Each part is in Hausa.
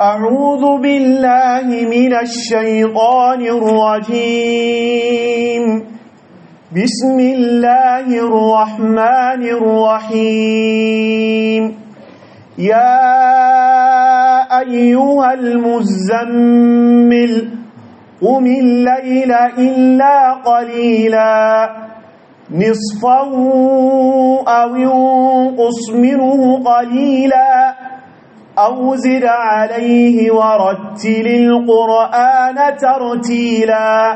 أعوذ بالله من الشيطان الرجيم بسم الله الرحمن الرحيم يا أيها المزمل قم الليل إلا قليلا نصفه أو ينقص منه قليلا أو زد عليه ورتل القرآن ترتيلا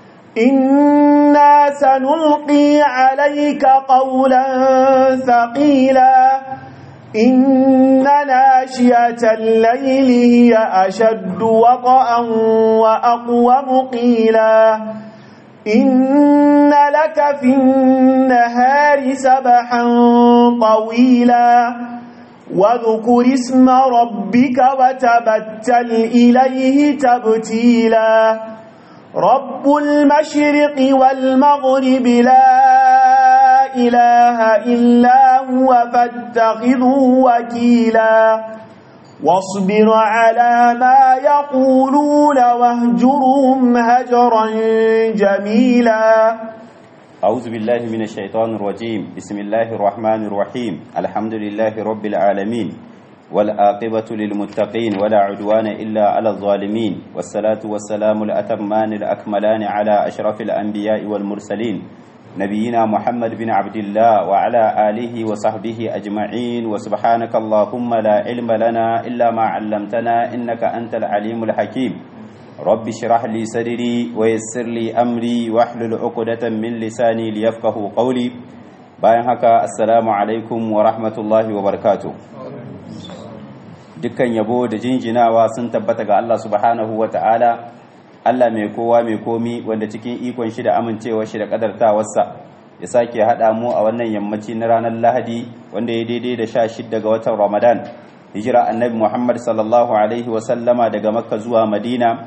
إنا سنلقي عليك قولا ثقيلا إن ناشئة الليل هي أشد وطأ وأقوم قيلا إن لك في النهار سبحا طويلا واذكر اسم ربك وتبتل إليه تبتيلا رب المشرق والمغرب لا إله إلا هو فاتخذه وكيلا واصبر على ما يقولون واهجرهم هجرا جميلا أعوذ بالله من الشيطان الرجيم بسم الله الرحمن الرحيم الحمد لله رب العالمين والآقبة للمتقين ولا عدوان إلا على الظالمين والصلاة والسلام الأتمان الأكملان على أشرف الأنبياء والمرسلين نبينا محمد بن عبد الله وعلى آله وصحبه أجمعين وسبحانك اللهم لا علم لنا إلا ما علمتنا إنك أنت العليم الحكيم رب اشرح لي صدري ويسر لي أمري واحلل عقدة من لساني ليفقه قولي bayan haka assalamu alaikum wa rahmatullahi wa barakatuh dukkan yabo da jinjinawa sun tabbata ga Allah subhanahu wa ta'ala Allah mai kowa mai komi wanda cikin ikon shi da amincewar shi da kadartawarsa ya sake haɗa mu a wannan yammaci na ranar Lahadi wanda ya daidai da sha shidda ga watan Ramadan hijira annabi Muhammad sallallahu alaihi wa sallama daga Makka zuwa Madina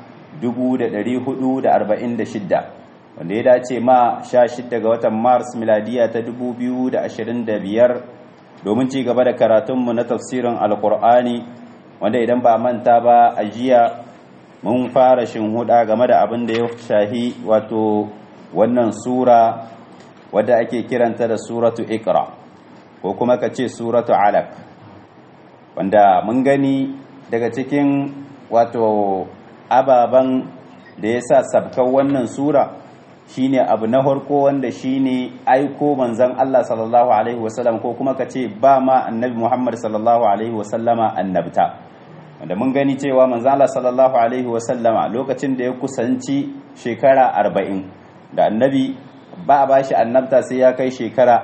1446 wanda ya dace ma sha shidda ga watan Mars miladiya ta 2025 domin ci gaba da karatunmu na tafsirin Alƙur'ani wanda idan ba manta ba a jiya mun fara shinhuda game da abin da ya shahi wato wannan sura wadda ake kiranta da suratu ikra ko kuma ka ce suratu alaq wanda mun gani daga cikin wato ababen da ya sa sabkan wannan sura shine abu na harko wanda shine aiko manzon Allah sallallahu alaihi wasallam ko kuma ka ce ba ma annabi Muhammad sallallahu alaihi wasallama annabta wanda mun gani cewa manzo Allah sallallahu alaihi wasallama lokacin da ya kusanci shekara 40 da annabi ba a bashi annabta sai ya kai shekara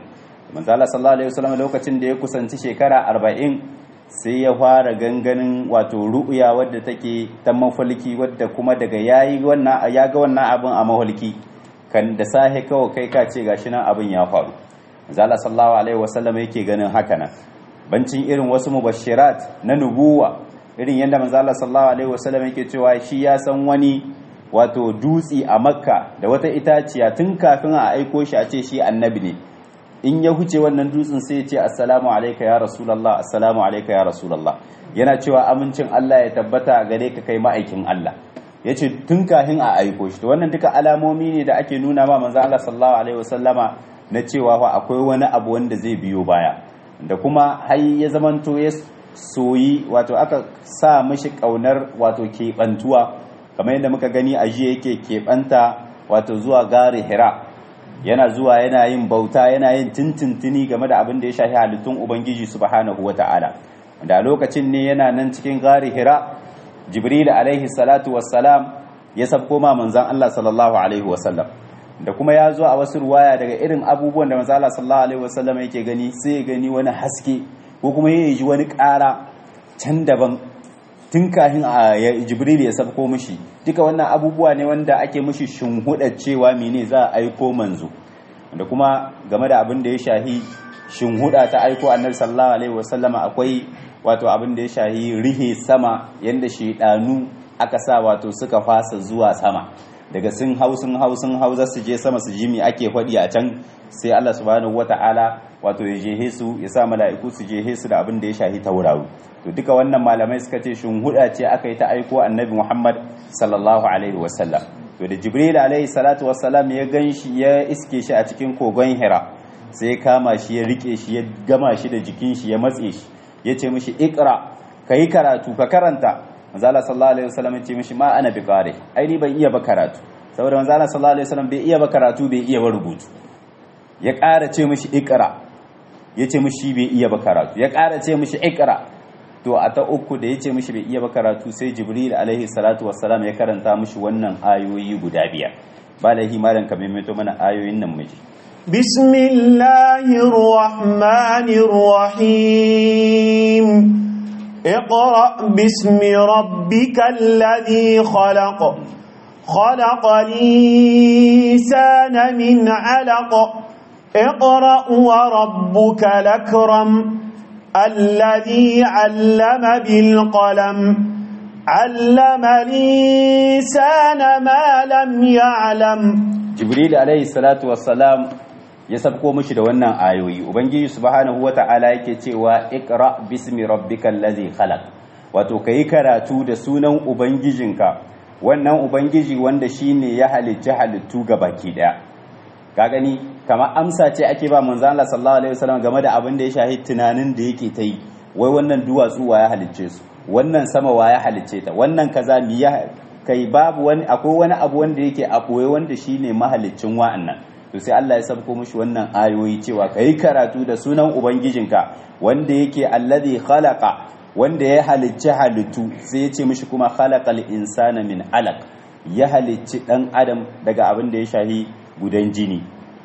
40 manzo Allah sallallahu alaihi wasallama lokacin da ya kusanci shekara 40 sai ya fara ganganin wato ru'ya wadda take ta mafalki wadda kuma daga yayi wannan ya ga wannan abin a mafalki kan da sahe kawai kai ka ce gashi nan abin ya faru manzo Allah sallallahu alaihi wasallama yake ganin haka nan bancin irin wasu mubashirat na nubuwa irin yadda manzo Allah sallallahu alaihi wasallam yake cewa shi ya san wani wato dutsi a Makka da wata itaciya tun kafin a aiko shi a ce shi annabi ne in ya huce wannan dutsen sai ya ce assalamu alayka ya rasulullah assalamu alayka ya rasulullah yana cewa amincin Allah ya tabbata gare ka kai ma'aikin Allah yace tun kafin a aiko shi to wannan duka alamomi ne da ake nuna ma manzo Allah sallallahu alaihi wasallama na cewa fa akwai wani abu wanda zai biyo baya da kuma har ya zamanto ya soyi wato aka sa mishi kaunar wato keɓantuwa kamar yadda muka gani a jiya yake keɓanta wato zuwa gari hira yana zuwa yana yin bauta yana yin tintintini game da abin da ya shafi halittun ubangiji subhanahu wa ta'ala da a lokacin ne yana nan cikin gari hira jibril alaihi salatu wassalam ya sabko ma manzon Allah sallallahu alaihi wasallam da kuma ya zo a wasu ruwaya daga irin abubuwan da manzo Allah sallallahu alaihi wasallam yake gani sai ya gani wani haske ko kuma ya ji wani ƙara can daban tun kafin a Jibril ya sabko mishi duka wannan abubuwa ne wanda ake mishi shinhuda cewa mene za a aiko manzo da kuma game da abin da ya shahi shinhuda ta aiko annabi sallallahu alaihi wasallam akwai wato abin da ya shahi rihe sama yanda shedanu aka sa wato suka fasa zuwa sama daga sun hau sun hau sun hau za su je sama su ji mi ake faɗi a can sai Allah subhanahu wata'ala wato ya jehe su ya sa mala'iku su jehe su da abin da ya shahi tauraro to duka wannan malamai suka ce shin huda ce aka yi ta aiko annabi Muhammad sallallahu alaihi wasallam to da Jibril alaihi salatu wassalam ya ganshi ya iske shi a cikin kogon Hira sai ya kama shi ya rike shi ya gama shi da jikin shi ya matse shi ya ce mishi ikra kai karatu ka karanta manzo Allah sallallahu alaihi wasallam ya ce mishi ma ana bi qari ai ni ban iya ba karatu saboda manzo Allah sallallahu alaihi wasallam bai iya ba karatu bai iya ba rubutu ya ƙara ce mishi ikra ya ce mishi bai iya ba karatu ya ƙara ce mishi ikra to a ta uku da ya ce mishi bai iya ba karatu sai jibril alaihi salatu wassalam ya karanta mishi wannan ayoyi guda biyar ba laihi malam ka maimaito mana ayoyin nan miji بسم الله الرحمن الرحيم اقرأ باسم ربك الذي خلق خلق الإنسان من علق اقرأ وربك الأكرم الذي علم بالقلم علم الإنسان ما لم يعلم jibril alaihi salatu wassalam ya sabko mishi da wannan ayoyi ubangiji subhanahu wata'ala yake cewa iqra bismi rabbikal ladhi khalaq wato kai karatu da sunan ubangijinka wannan ubangiji wanda shine ya halicci halittu baki daya ka gani kama amsa ce ake ba manzo Allah sallallahu alaihi wasallam game da abin da ya shahi tunanin da yake ta yi wai wannan duwatsu wa ya halicce su wannan sama wa ya halicce ta wannan kaza mi ya kai babu wani akwai wani abu wanda yake a ɓoye wanda shine mahalicin wa'annan to sai Allah ya sabko mushi wannan ayoyi cewa kai karatu da sunan ubangijinka wanda yake alladhi khalaqa wanda ya halicci halittu sai ya ce mishi kuma khalaqal insana min alaq ya halicci dan adam daga abin da ya shahi gudan jini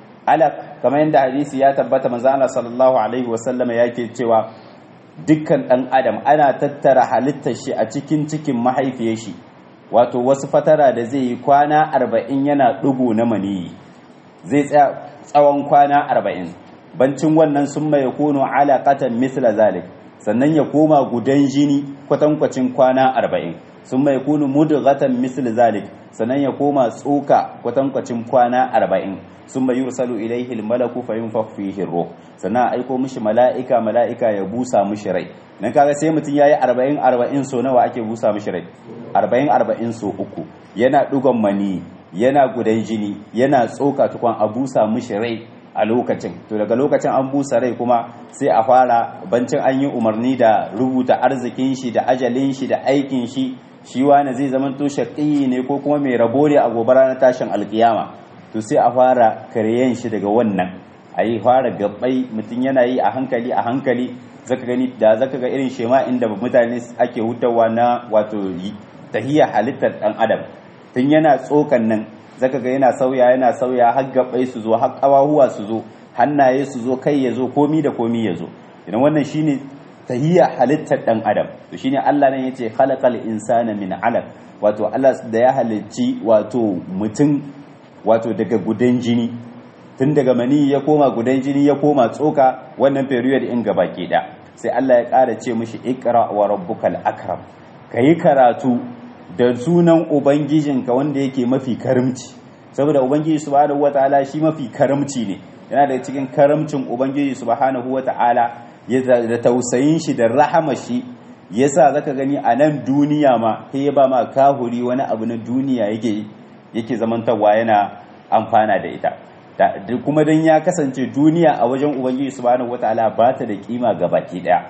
alaq kamar yadda hadisi ya tabbata manzo Allah sallallahu alaihi wasallam yake cewa dukkan dan adam ana tattara halittar shi a cikin cikin mahaifiyar shi wato wasu fatara da zai yi kwana arba'in yana ɗugu na maniyi zai tsaya tsawon kwana arba'in bancin wannan sun mai kono alaƙatan misla zalik sannan ya koma gudan jini kwatankwacin kwana arba'in sun mai kono mudghatan misla zalik sannan ya koma tsoka kwatankwacin kwana arba'in sun mai yursalu ilaihi malaku fa yunfakh fihi ruh sannan aiko mishi mala'ika mala'ika ya busa mishi rai dan kaga sai mutum yayi 40 40 so nawa ake busa mishi rai 40 40 so uku yana dugon mani yana gudan jini yana tsoka tukwan a busa mishi rai a lokacin to daga lokacin an busa rai kuma sai a fara bancin an yi umarni da rubuta arzikin shi da ajalin shi da aikin shi shi wani zai zama to shaƙi ne ko kuma mai rabo ne a gobe ranar tashin alkiyama to sai a fara karyan shi daga wannan a yi fara gabbai mutum yana yi a hankali a hankali zaka gani da zaka ga irin shema inda mutane ake hutawa na wato tahiyya halittar dan adam tun yana tsokan nan zaka ga yana sauya yana sauya har gabbai su zo har kawahuwa su zo hannaye su zo kai ya zo komi da komi ya zo idan wannan shine tahiyya halittar dan adam to shine Allah nan yace khalaqal insana min alaq wato Allah da ya halicci wato mutum wato daga gudan jini tun daga mani ya koma gudan jini ya koma tsoka wannan period in gaba ke da sai Allah ya ƙara ce mishi ikra wa rabbukal akram kayi karatu da sunan ubangijinka wanda yake mafi karimci saboda ubangiji subhanahu wataala shi mafi karimci ne yana da cikin karamcin ubangiji subhanahu wataala da tausayin shi da rahama shi yasa zaka gani a nan duniya ma sai ya ba ma kahuri wani abu na duniya yake yake zamantawa yana amfana da ita kuma don ya kasance duniya a wajen ubangiji subhanahu wataala ba ta da kima ga baki daya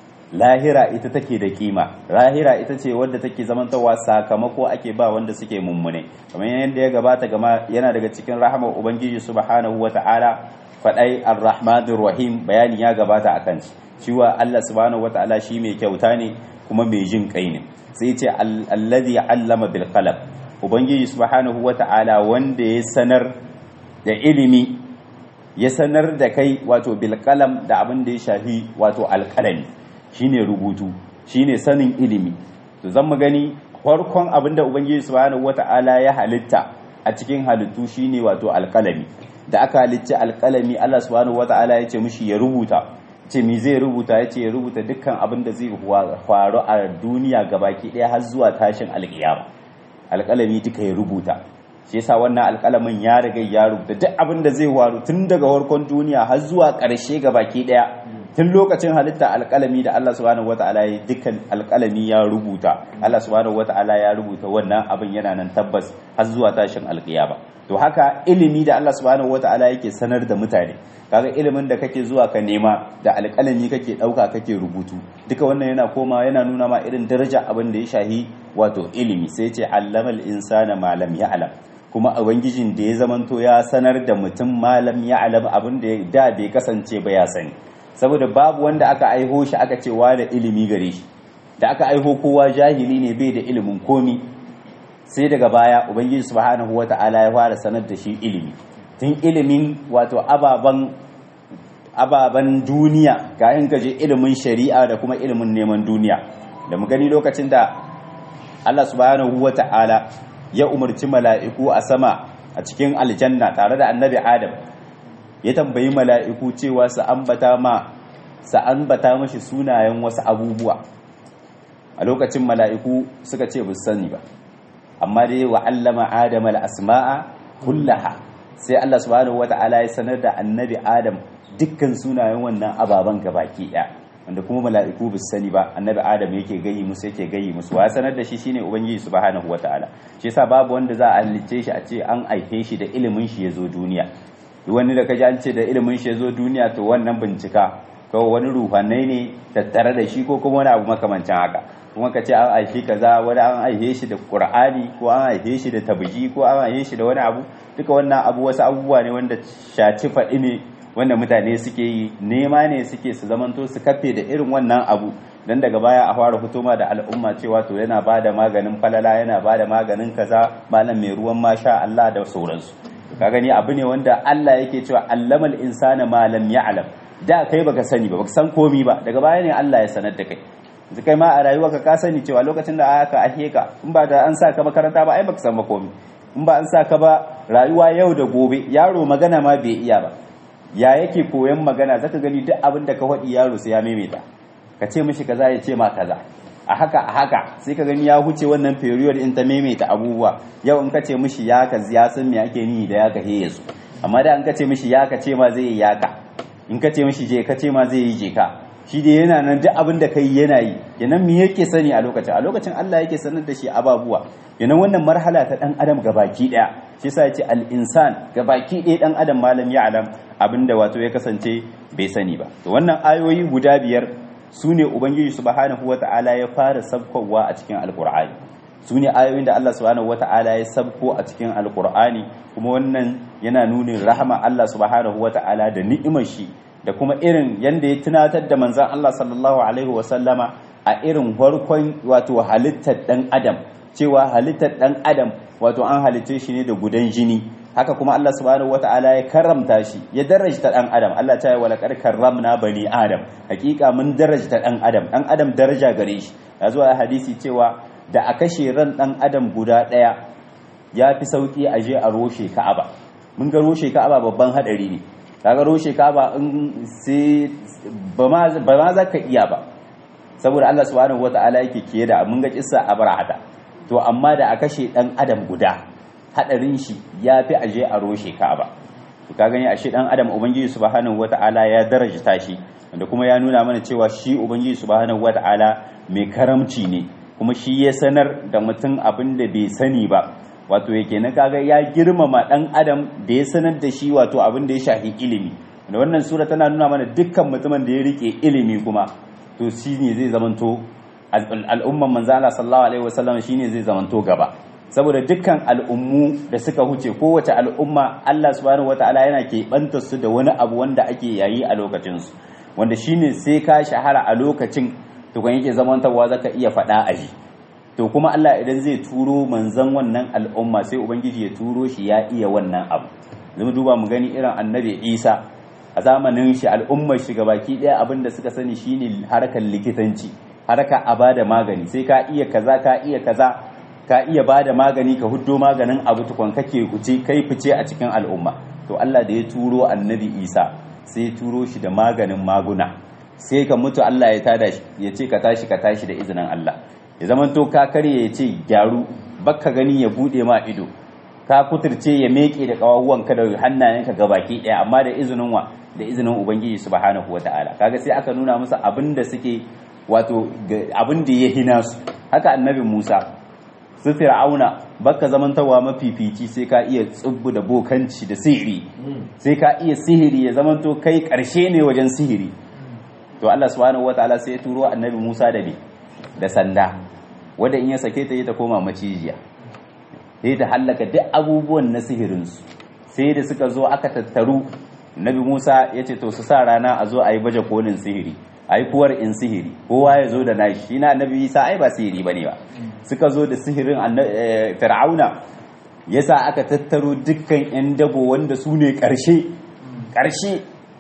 lahira ita take da kima lahira ita ce wadda take zamantawa sakamako ake ba wanda suke mummune kamar yadda ya gabata gama yana daga cikin rahamar ubangiji subhanahu wataala fadai arrahmanir rahim bayani ya gabata akan shi cewa Allah subhanahu wataala shi mai kyauta ne kuma mai jin kai ne sai ce alladhi allama bil qalam ubangiji subhanahu wata'ala wanda ya sanar da ilimi ya sanar da kai wato bilkalam da abin da ya shafi wato alkalami shine rubutu shine sanin ilimi to zan mu gani farkon abin da ubangiji subhanahu wata'ala ya halitta a cikin halittu shine wato alkalami da aka halicci alkalami Allah subhanahu wata'ala ya ce mishi ya rubuta ce mi zai rubuta ya ce ya rubuta dukkan abin da zai faru a duniya gabaki ɗaya har zuwa tashin alƙiyama alƙalami duka ya rubuta shi yasa wannan alƙalamin ya riga ya rubuta duk abin da zai waru tun daga farkon duniya har zuwa ƙarshe ga baki ɗaya tun lokacin halitta alƙalami da Allah subhanahu wata'ala ya dukkan alƙalami ya rubuta Allah subhanahu wata'ala ya rubuta wannan abin yana nan tabbas har zuwa tashin alƙiyama to haka ilimi da Allah subhanahu wata'ala yake sanar da mutane kaga ilimin da kake zuwa ka nema da alƙalami kake ɗauka kake rubutu duka wannan yana koma yana nuna ma irin daraja abin da ya shahi wato ilimi sai ce allamal insana malam ya'lam kuma ubangijin da ya zamanto ya sanar da mutum malam ya'lam abin da da bai kasance ba ya sani saboda babu wanda aka aiho shi aka ce da ilimi gare shi da aka aiho kowa jahili ne bai da ilimin komi sai daga baya ubangiji subhanahu wata'ala ya fara sanar da shi ilimi tun ilimin wato ababan ababan duniya ga in gaje ilimin shari'a da kuma ilimin neman duniya da mu gani lokacin da Allah subhanahu wata'ala ya umarci mala'iku a sama a cikin aljanna tare da annabi Adam ya tambayi mala'iku cewa su ambata ma su ambata mashi sunayen wasu abubuwa a lokacin mala'iku suka ce bus sani ba amma dai wa allama adam al-asma'a kullaha sai Allah subhanahu wata'ala ya sanar da annabi adam dukkan sunayen wannan ababen gabaki daya wanda kuma mala'iku bus sani ba annabi adam yake gayi musu yake gayi musu wa sanar da shi shine ubangiji subhanahu wata'ala shi yasa babu wanda za a halicce shi a ce an aife shi da ilimin shi ya zo duniya wani da kaji an ce da ilimin shi ya zo duniya to wannan bincika kawai wani ruhanai ne tattare da shi ko kuma wani abu makamancin haka kuma ka ce an aihe kaza wani an aihe shi da qur'ani ko an aihe shi da tabji ko an aihe shi da wani abu duka wannan abu wasu abubuwa ne wanda shaci faɗi ne wanda mutane suke yi nema ne suke su zamanto su kafe da irin wannan abu dan daga baya a fara hutuma da al'umma cewa to yana bada maganin falala yana bada maganin kaza malam mai ruwan masha Allah da sauransu ka gani abu ne wanda Allah yake cewa allamal insana ma lam ya'lam da kai baka sani ba baka san komi ba daga baya ne Allah ya sanar da kai yanzu kai ma a rayuwa ka sani cewa lokacin da aka ahe ka in ba da an sa ka makaranta ba ai baka san ba komi in ba an sa ka ba rayuwa yau da gobe yaro magana ma bai iya ba ya yake koyan magana zaka gani duk abin da ka faɗi yaro sai ya maimaita ka ce mishi kaza ya ce ma kaza a haka a haka sai ka gani ya huce wannan period in ta maimaita abubuwa yau in ka ce mishi ya ka ya san me ake ni da ya ka he yasu amma da in ka ce mishi ya ka ce ma zai yi ya ka in ka ce mishi je ka ce ma zai yi je ka shi da yana nan duk abin da kai yana yi kenan me yake sani a lokacin a lokacin Allah yake sanar da shi ababuwa kenan wannan marhala ta dan adam gabaki daya shi yasa yace al insan gabaki daya dan adam malam ya alam abinda wato ya kasance bai sani ba to wannan ayoyi guda biyar su ne ubangiji subhanahu wata'ala ya fara sabkowa a cikin alkur'ani su ne ayoyin da Allah subhanahu wata'ala ya sabko a cikin alkur'ani kuma wannan yana nunin rahama Allah subhanahu wata'ala da ni'imar shi da kuma irin yanda ya tunatar da manzon Allah sallallahu alaihi wasallama a irin farkon wato halittar dan adam cewa halittar dan adam wato an halitte shi ne da gudan jini haka kuma Allah subhanahu wata'ala ya karramta shi ya darajta dan adam Allah ta yi wa laqad karramna bani adam hakika mun darajta dan adam dan adam daraja gare shi ya zo a hadisi cewa da a kashe ran dan adam guda daya ya fi sauki a je a roshe ka'aba mun ga roshe ka'aba babban hadari ne kaga roshe ka'aba in sai ba ma za ka iya ba saboda Allah subhanahu wata'ala yake kiye da mun ga kissa abrahata to amma da a kashe dan adam guda hadarin shi ya fi aje a roshe ka'aba to ka gani ashe dan adam ubangiji subhanahu wata'ala ya darajta shi wanda kuma ya nuna mana cewa shi ubangiji subhanahu wata'ala mai karamci ne kuma shi ya sanar da mutum abin da bai sani ba wato yake na kaga ya girmama dan adam da ya sanar da shi wato abin da ya shafi ilimi da wannan sura tana nuna mana dukkan mutumin da ya rike ilimi kuma to shi ne zai zamanto al'umman manzo Allah sallallahu alaihi wasallam shine zai zamanto gaba saboda dukkan al'ummu da suka huce kowace al'umma Allah subhanahu wataala yana keɓanta su da wani abu wanda ake yayi a lokacin su wanda shine sai ka shahara a lokacin to kan yake zamantawa zaka iya faɗa a ji to kuma Allah idan zai turo manzon wannan al'umma sai ubangiji ya turo shi ya iya wannan abu zama duba mu gani irin annabi Isa a zamanin shi al'ummar shi gabaki ɗaya abin da suka sani shine harkar likitanci haraka a bada magani sai ka iya kaza ka iya kaza ka iya bada magani ka huddo maganin abu tukun kake kuce kai fice a cikin al'umma to Allah da ya turo annabi Isa sai ya turo shi da maganin maguna sai ka mutu Allah ya tada shi ya ce ka tashi ka tashi da izinin Allah ya zaman to ka karye ya ce gyaru bakka gani ya bude ma ido ka kuturce ya meke da kawawanka da hannayenka gabaki daya amma da izinin wa da izinin ubangiji subhanahu wataala kaga sai aka nuna musu abin da suke wato abin da ya hina su haka annabi Musa su fir'auna baka zamantawa mafifici sai ka iya tsubbu da bokanci da sihiri sai ka iya sihiri ya zamanto kai karshe ne wajen sihiri to Allah subhanahu wataala sai ya turo annabi Musa da bi da sanda wanda in ya sake ta ta koma macijiya sai ta hallaka duk abubuwan na sihirinsu sai da suka zo aka tattaru nabi musa ya ce to su sa rana a zo a yi baje kolin sihiri a yi kuwar in sihiri kowa ya zo da nashi shi na nabi isa ai ba sihiri ba ne ba suka zo da sihirin fir'auna ya sa aka tattaro dukkan 'yan dabo wanda su ne ƙarshe ƙarshe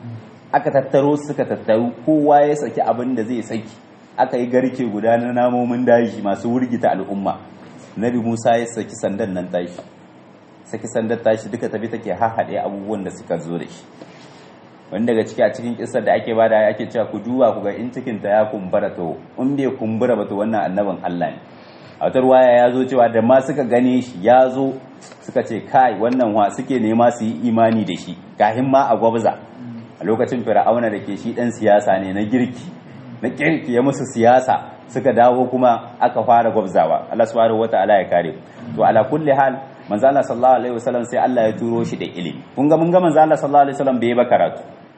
aka tattaro suka tattaru kowa ya saki abin da zai saki aka yi garke guda na namomin daji masu wurgita al'umma nabi musa ya saki sandan nan tashi saki sandar tashi duka tafi take hahaɗe abubuwan da suka zo da shi wani daga ciki a cikin kisar da ake bada ake cewa ku duba ku ga in cikin ta ya kumbura to in bai kumbura ba to wannan annabin Allah ne a wata ruwaya ya zo cewa da ma suka gane shi ya zo suka ce kai wannan wa suke nema su yi imani da shi kahin ma a gwabza a lokacin fir'auna da ke shi dan siyasa ne na girki na kirki ya musu siyasa suka dawo kuma aka fara gwabzawa Allah subhanahu wata'ala ya kare to ala kulli hal manzo Allah sallallahu alaihi wasallam sai Allah ya turo shi da ilimi kun ga mun ga manzo Allah sallallahu alaihi wasallam bai ba karatu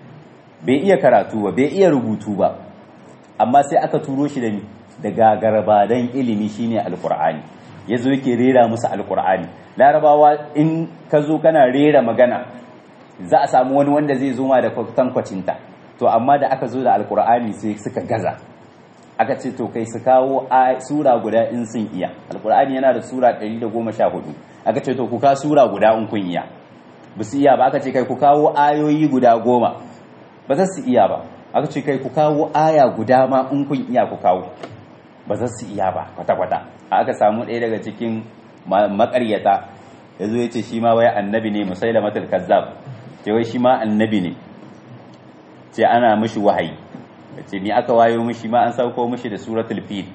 bai iya karatu ba bai iya rubutu ba amma sai aka turo shi da ni da gagarbadan ilimi shine alqur'ani yazo yake rera musu alqur'ani larabawa in ka zo kana rera magana za a samu wani wanda zai zo ma da kwatankwacin ta to amma da aka zo da alqur'ani sai suka gaza aka ce to kai su kawo sura guda in sun iya alqur'ani yana da sura 114 aka ce to ku ka sura guda in kun iya ba su iya ba aka ce kai ku kawo ayoyi guda goma ba za su iya ba aka ce kai ku kawo aya guda ma in kun iya ku kawo ba za su iya ba kwata-kwata aka samu ɗaya daga cikin makaryata ya zo ya ce shi ma wai annabi ne musaila matul kazzab ce wai shi ma annabi ne ce ana mishi wahayi ce ni aka wayo mishi ma an sauko mishi da suratul fil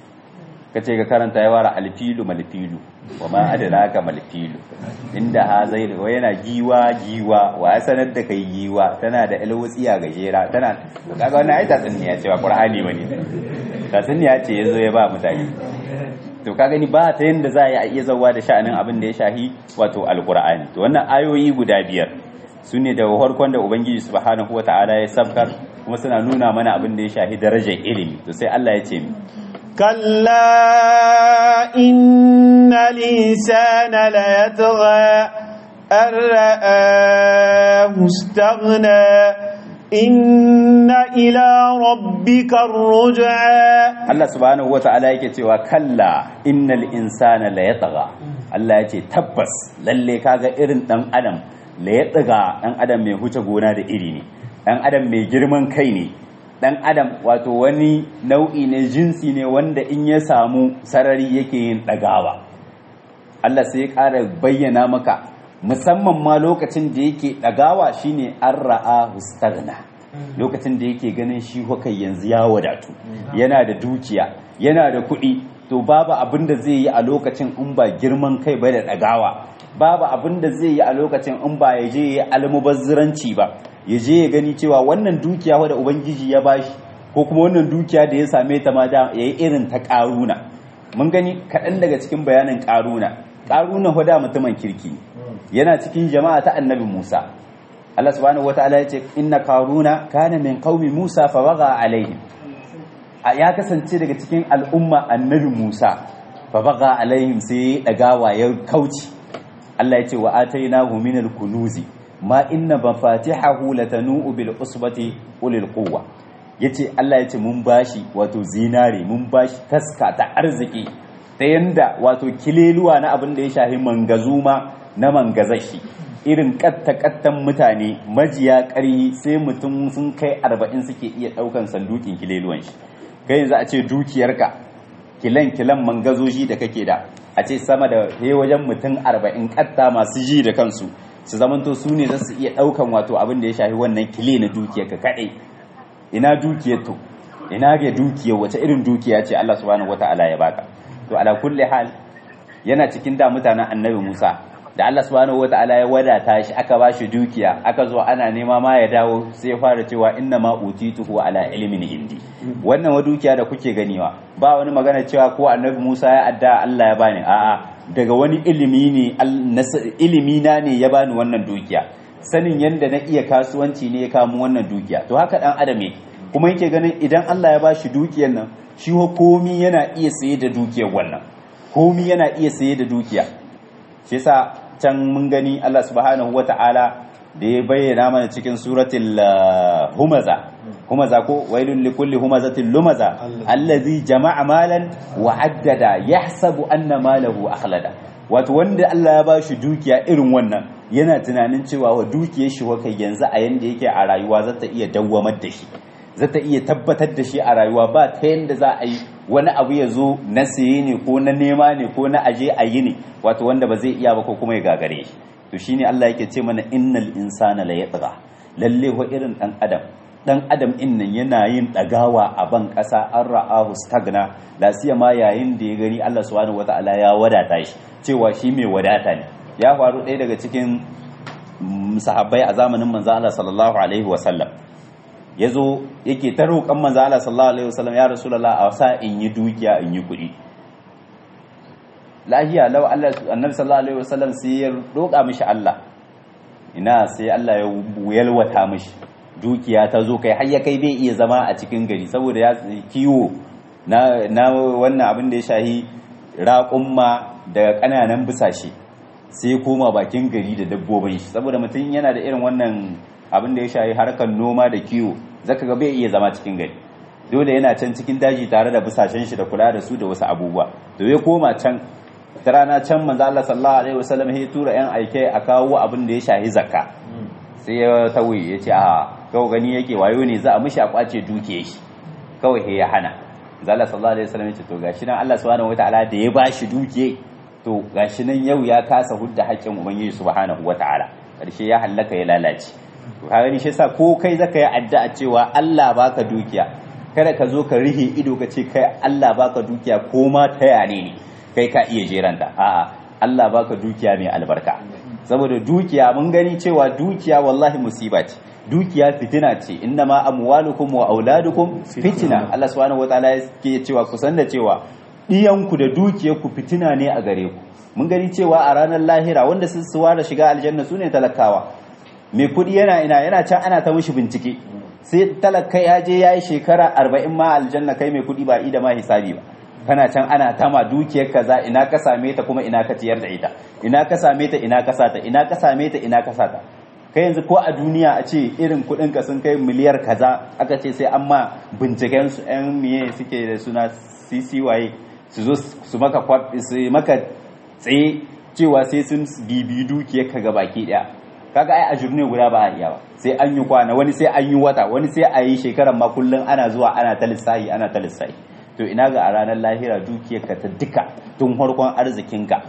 ka ce ka karanta ya wara alfilu malfilu wa ma adraka malfilu inda ha zai wa yana giwa giwa wa ya sanar da kai giwa tana da alwutsiya gajera tana kaga wannan ai tatsuniya ce ba qur'ani bane tatsuniya ce yazo ya ba mutane to ka gani ba ta yanda za a iya zawa da sha'anin abin da ya shahi wato alqur'ani to wannan ayoyi guda biyar su ne daga farkon da ubangiji subhanahu wata'ala ya sabkar kuma suna nuna mana abin da ya shahi darajar ilimi to sai Allah ya ce mi كلا إن الإنسان ليطغى أن رآه استغنى إن إلى ربك الرجعى Allah subhanahu wa ta'ala yake cewa kalla innal insana la yatgha Allah yace tabbas lalle kaga irin dan adam la yatgha dan adam mai huce gona da iri ne dan adam mai girman kai ne dan adam wato wani nau'i ne jinsi ne wanda in ya samu sarari yake yin dagawa Allah sai ya ƙara bayyana maka musamman ma lokacin da yake dagawa shine an ra'a hustagna lokacin da yake ganin shi hukai yanzu ya wadatu yana da dukiya yana da kuɗi to babu abin da zai yi a lokacin in ba girman kai ba da dagawa babu abin da zai yi a lokacin in ba ya je ya almubazziranci ba ya je ya gani cewa wannan dukiya wadda ubangiji ya bashi ko kuma wannan dukiya da ya same ta ma da ya yi irin ta ƙaruna mun gani kaɗan daga cikin bayanin ƙaruna ƙaruna hoda mutumin kirki yana cikin jama'a ta annabi musa Allah subhanahu wataala yace inna karuna kana min qaumi musa fa baga alaihim ya kasance daga cikin al'umma annabi musa fa baga alaihim sai dagawa ya kauci Allah yace wa atainahu min al-kunuzi ma inna mafatihahu latanu bil usbati ulil quwwa yace Allah yace mun bashi wato zinare mun bashi taska ta arziki ta yanda wato kileluwa na abin da ya shafi mangazuma na mangazashi irin katta-kattan mutane majiya ƙarhi sai mutum sun kai arba'in suke iya ɗaukan sandukin kileluwan shi kai yanzu a ce dukiyarka kilan kilan mangazoji da kake da a ce sama da he wajen mutum arba'in katta masu ji da kansu su zamanto su ne za su iya ɗaukan wato abin da ya shafi wannan kile na dukiyarka kaɗai ina dukiyar to ina ga dukiyar wace irin dukiya ce Allah subhanahu wata'ala ya baka to ala kulli hal yana cikin da mutanen annabi Musa da Allah subhanahu wataala ya wadata shi aka ba shi dukiya aka zo ana nema ma ya dawo sai ya fara cewa inna ma utituhu ala ilmin indi wannan wa dukiya da kuke ganiwa ba wani magana cewa ko annabi Musa ya adda Allah ya bani a'a daga wani ilimi ne ilimi na ne ya bani wannan dukiya sanin yanda na iya kasuwanci ne ya kamo wannan dukiya to haka dan adam yake kuma yake ganin idan Allah ya bashi dukiyar nan shi komi yana iya saye da dukiyar wannan komi yana iya saye da dukiya shi yasa can mun gani Allah subhanahu wata'ala da ya bayyana mana cikin suratul humaza humaza ko wailul likulli humazatin lumaza allazi jama'a malan wa addada yahsabu anna malahu akhlada wato wanda Allah ya bashi dukiya irin wannan yana tunanin cewa wa dukiyar shi wakai yanzu a yanda yake a rayuwa zata iya dawwamar da shi zata iya tabbatar da shi a rayuwa ba ta yanda za a yi wani abu ya zo na siye ne ko na nema ne ko na aje a yi ne wato wanda ba zai iya ba ko kuma ya gagare shi to shine Allah yake ce mana innal insana la yatgha lalle wa irin dan adam dan adam innan yana yin dagawa a ban kasa an ra'ahu stagna la ma yayin da ya gani Allah subhanahu wataala ya wadata shi cewa shi mai wadata ne ya faru ɗaya daga cikin sahabbai a zamanin manzo Allah sallallahu alaihi wasallam ya zo yake ta roƙon manzo Allah sallallahu alaihi wasallam ya rasulullah a sa in yi dukiya in yi kuɗi lahiya law Allah annabi sallallahu alaihi wasallam sai ya roƙa mishi Allah ina sai Allah ya yalwata mishi dukiya ta zo kai har ya kai bai iya zama a cikin gari saboda ya kiwo na na wannan abin da ya shahi raƙumma da ƙananan busashe sai ya koma bakin gari da dabbobin shi saboda mutum yana da irin wannan abin da ya shahi harkar noma da kiwo zaka ga bai iya zama cikin gari dole yana can cikin daji tare da busashen shi da kula da su da wasu abubuwa to ya koma can ta rana can manzo Allah sallallahu alaihi wasallam ya tura yan aike a kawo abin da ya shahi zakka sai ya tauye ya ce a kawai gani yake wayo ne za a mishi a kwace dukiye shi kawai he ya hana manzo Allah sallallahu alaihi wasallam ya ce to gashi nan Allah subhanahu wataala da ya bashi dukiye to gashi nan yau ya kasa hudda haƙƙin ubangiji subhanahu wataala karshe ya hallaka ya lalace to ka gani shi yasa ko kai zaka yi addu'a cewa Allah baka dukiya kada ka zo ka rihe ido ka ce kai Allah baka dukiya ko ma ta yane ne kai ka iya jeranta a'a Allah baka dukiya mai albarka saboda dukiya mun gani cewa dukiya wallahi musiba ce dukiya fitina ce innama amwalukum wa auladukum fitina Allah subhanahu wataala yake cewa ku san da cewa diyanku da dukiyarku fitina ne a gare ku mun gani cewa a ranar lahira wanda sun suwa da shiga aljanna sune talakawa mai kudi yana ina yana can ana ta mushi bincike sai talaka ya je yayi shekara 40 ma aljanna kai mai kudi ba ida ma hisabi ba kana can ana tama dukiyar kaza ina ka same ta kuma ina ka ciyar da ita ina ka same ta ina ka sata ina ka same ta ina ka sata kai yanzu ko a duniya a ce irin kudin ka sun kai miliyar kaza aka ce sai an ma binciken su yan miye suke da suna CCY su zo su maka su maka tsaye cewa sai sun bibi dukiyar ka ga baki daya kaga ai a jurne guda ba a iya ba sai an yi kwana wani sai an yi wata wani sai a yi shekaran ma kullun ana zuwa ana ta lissahi ana ta lissahi to ina ga a ranar lahira dukiyarka ta duka tun farkon arzikinka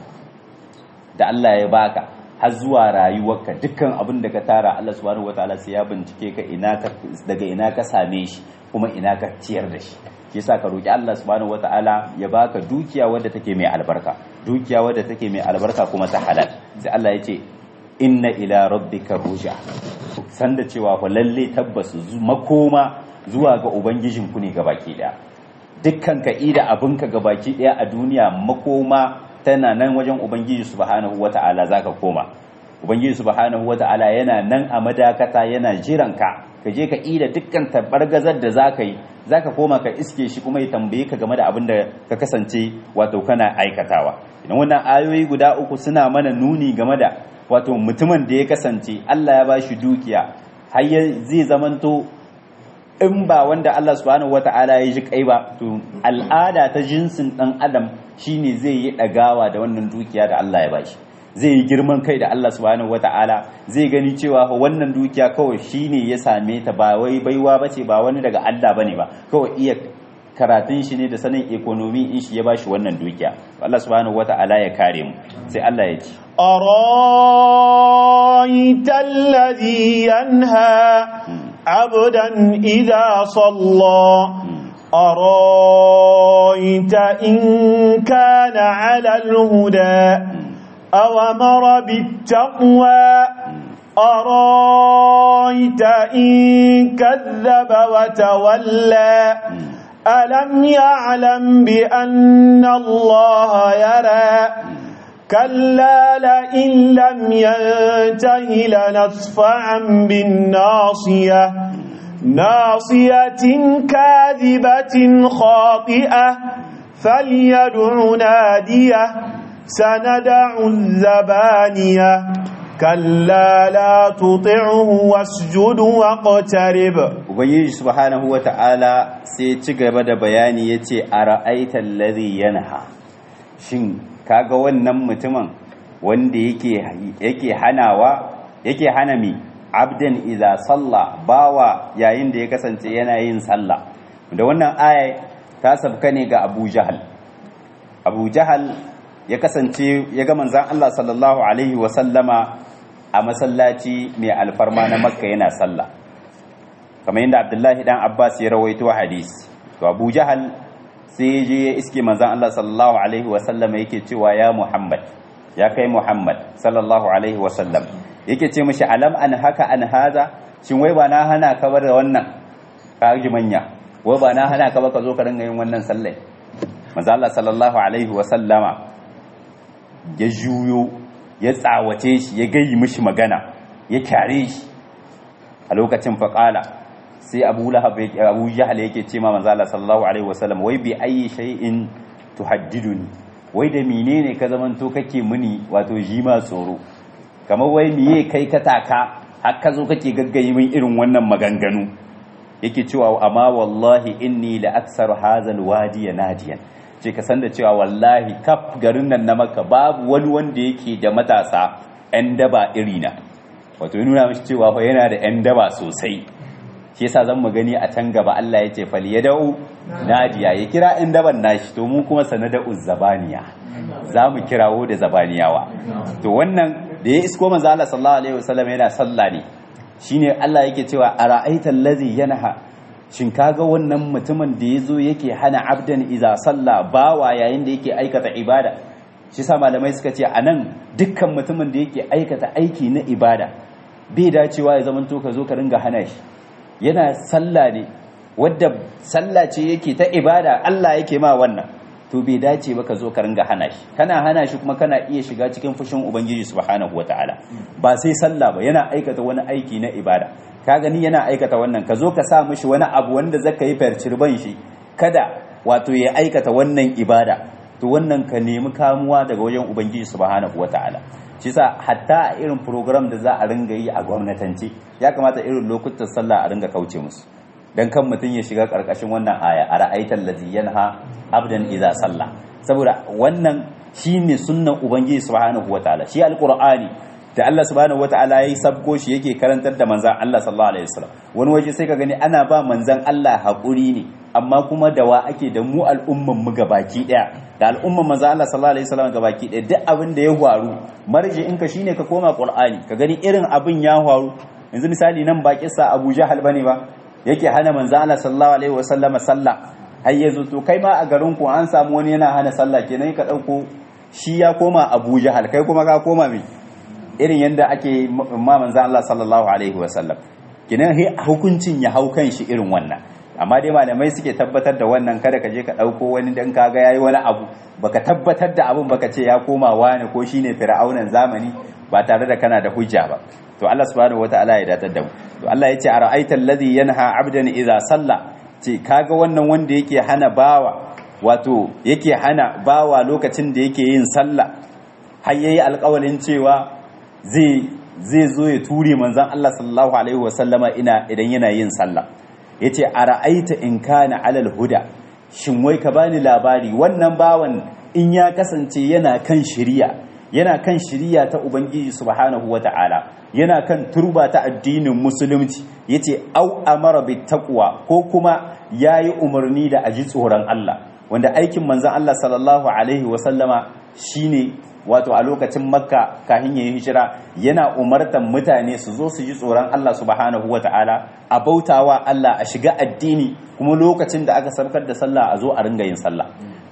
da Allah ya baka har zuwa rayuwarka dukkan abin da ka tara Allah subhanahu wataala sai ya bincike ka ina ka daga ina ka same shi kuma ina ka ciyar da shi yasa ka roki Allah subhanahu wataala ya baka dukiya wadda take mai albarka dukiya wadda take mai albarka kuma ta halal sai Allah ya ce inna ila rabbika ruja san da cewa fa lalle tabbas makoma zuwa ga ubangijinku ne gabaki daya dukkan ka ida abinka gabaki daya a duniya makoma tana nan wajen ubangiji subhanahu wata'ala zaka koma ubangiji subhanahu wata'ala yana nan a madakata yana jiran ka ka je ka ida dukkan tabargazar da zaka yi zaka koma ka iske shi kuma ya tambaye ka game da abin da ka kasance wato kana aikatawa idan wannan ayoyi guda uku suna mana nuni game da wato mutumin da ya kasance Allah ya bashi dukiya har zai zamanto in ba wanda Allah subhanahu wata'ala ya ji kai ba to al'ada ta jinsin dan adam shine zai yi dagawa da wannan dukiya da Allah ya bashi zai yi girman kai da Allah subhanahu wata'ala zai gani cewa wannan dukiya kawai shine ya same ta ba wai baiwa bace ba wani daga Allah bane ba kawai iya karatun shi ne da sanin ekonomi in shi ya bashi wannan dukiya Allah subhanahu wata'ala ya kare mu sai Allah ya ci أرايت الذي ينهى عبدا إذا صلى أرايت إن كان على الهدى أومر بالتقوى أرايت إن كذب وتولى ألم يعلم بأن الله يرى كلا لئن لم ينته لنصفعا بالناصية ناصية كاذبة خاطئة فليدع ناديه سندع الزبانية كلا لا تطعه واسجد واقترب ubangiji subhanahu wata'ala sai ci gaba da bayani yace ara'aita allazi yanha shin kaga wannan mutumin wanda yake yake hanawa yake hana mi abdan idza salla bawa yayin da ya kasance yana yin sallah da wannan aya ta sabka ne ga Abu Jahal Abu Jahal ya kasance ya ga manzon Allah sallallahu alaihi wa sallama a masallaci mai alfarma na Makka yana sallah kamar yadda Abdullahi dan Abbas ya rawaito hadisi to Abu Jahal sai je ya iske manzon Allah sallallahu alaihi wa sallama yake cewa ya Muhammad ya kai Muhammad sallallahu alaihi wa sallam yake ce mishi alam an haka an haza shin wai ba na hana ka bar da wannan ka ji manya wai ba na hana ka ba ka zo ka ringa yin wannan sallai manzo Allah sallallahu alaihi wa sallama ya juyo ya tsawace shi ya gayi mishi magana ya kyare shi a lokacin faqala sai Abu Lahab Abu Jahl yake ce ma manzo Allah sallallahu alaihi wa sallam wai bi ayi shay'in tuhaddiduni wai da menene ka zamanto kake muni wato jima tsoro kamar wai miye kai ka taka har ka zo kake gaggayi min irin wannan maganganu yake cewa amma wallahi inni la aksar hazal wadi nadiyan ce ka san da cewa wallahi kaf garin nan na maka babu wani wanda yake da matasa yan daba irina wato ya nuna mishi cewa fa yana da yan daba sosai shi yasa zan mu gani a can gaba Allah ya ce fal yadau nadiya ya kira yan daban nashi to mu kuma sanada'u zabaniya za mu kirawo da zabaniyawa to wannan da ya isko manzo Allah sallallahu alaihi wasallam yana sallah ne shine Allah yake cewa ara'aita allazi yanha shin kaga wannan mutumin da yazo yake hana abdan iza salla bawa yayin da yake aikata ibada shi sa malamai suka ce anan dukkan mutumin da yake aikata aiki na ibada bai dacewa ya zamanto ka zo ka ringa hana shi yana sallah ne wadda sallah ce yake ta ibada Allah yake ma wannan to bai dace ba ka zo ka ringa hana shi kana hana shi kuma kana iya shiga cikin fushin ubangiji subhanahu wataala ba sai sallah ba yana aikata wani aiki na ibada ka gani yana aikata wannan ka zo ka sa mishi wani abu wanda zaka yi farcirban shi kada wato ya aikata wannan ibada to wannan ka nemi kamuwa daga wajen ubangiji subhanahu wataala shi sa hatta a irin program da za a ringa yi a gwamnatance ya kamata irin lokutan sallah a ringa kauce musu dan kan mutum ya shiga karkashin wannan aya a ra'aitar lazi yanha abdan idza salla saboda wannan shine sunnan ubangiji subhanahu wataala shi alqur'ani da Allah subhanahu wataala yayi sabko shi yake karantar da manzon Allah sallallahu alaihi wasallam wani waje sai ka gani ana ba manzon Allah hakuri ne amma kuma da wa ake da mu al'umman mu gabaki daya da al'umman manzon Allah sallallahu alaihi wasallam gabaki daya duk abin da ya faru marji in ka shine ka koma qur'ani ka gani irin abin ya faru yanzu misali nan ba kissa Abu Jahal bane ba yake hana manzon Allah sallallahu alaihi wasallam sallah har yanzu to kai ma a garin ku an samu wani yana hana sallah kenan ka dauko shi ya koma Abu Jahal kai kuma ka koma me irin yadda ake ma manzan Allah sallallahu alaihi wasallam kinan hukuncin ya hau kan shi irin wannan amma dai malamai suke tabbatar da wannan kada ka je ka ɗauko wani dan kaga yayi wani abu baka tabbatar da abun baka ce ya koma wani ko shine fir'aunan zamani ba tare da kana da hujja ba to Allah subhanahu wataala ya datar da mu to Allah ya ce ara'aita alladhi yanha 'abdan idza salla ce kaga wannan wanda yake hana bawa wato yake hana bawa lokacin da yake yin sallah har yayi alƙawarin cewa zai zo ya ture manzan Allah sallallahu alaihi wasallama ina idan yana yin sallah yace ara'aita in kana alal huda shin wai ka bani labari wannan bawan in ya kasance yana kan shiriya yana kan shiriya ta ubangiji subhanahu wata'ala yana kan turba ta addinin musulunci yace au amara bit taqwa ko kuma yayi umarni da aji tsoron Allah wanda aikin manzan Allah sallallahu alaihi wasallama shine wato a lokacin makka kafin ya yi hijira yana umartan mutane su zo su ji tsoron Allah subhanahu wa ta'ala a bautawa Allah a shiga addini kuma lokacin da aka sarkar da sallah a zo a ringa yin sallah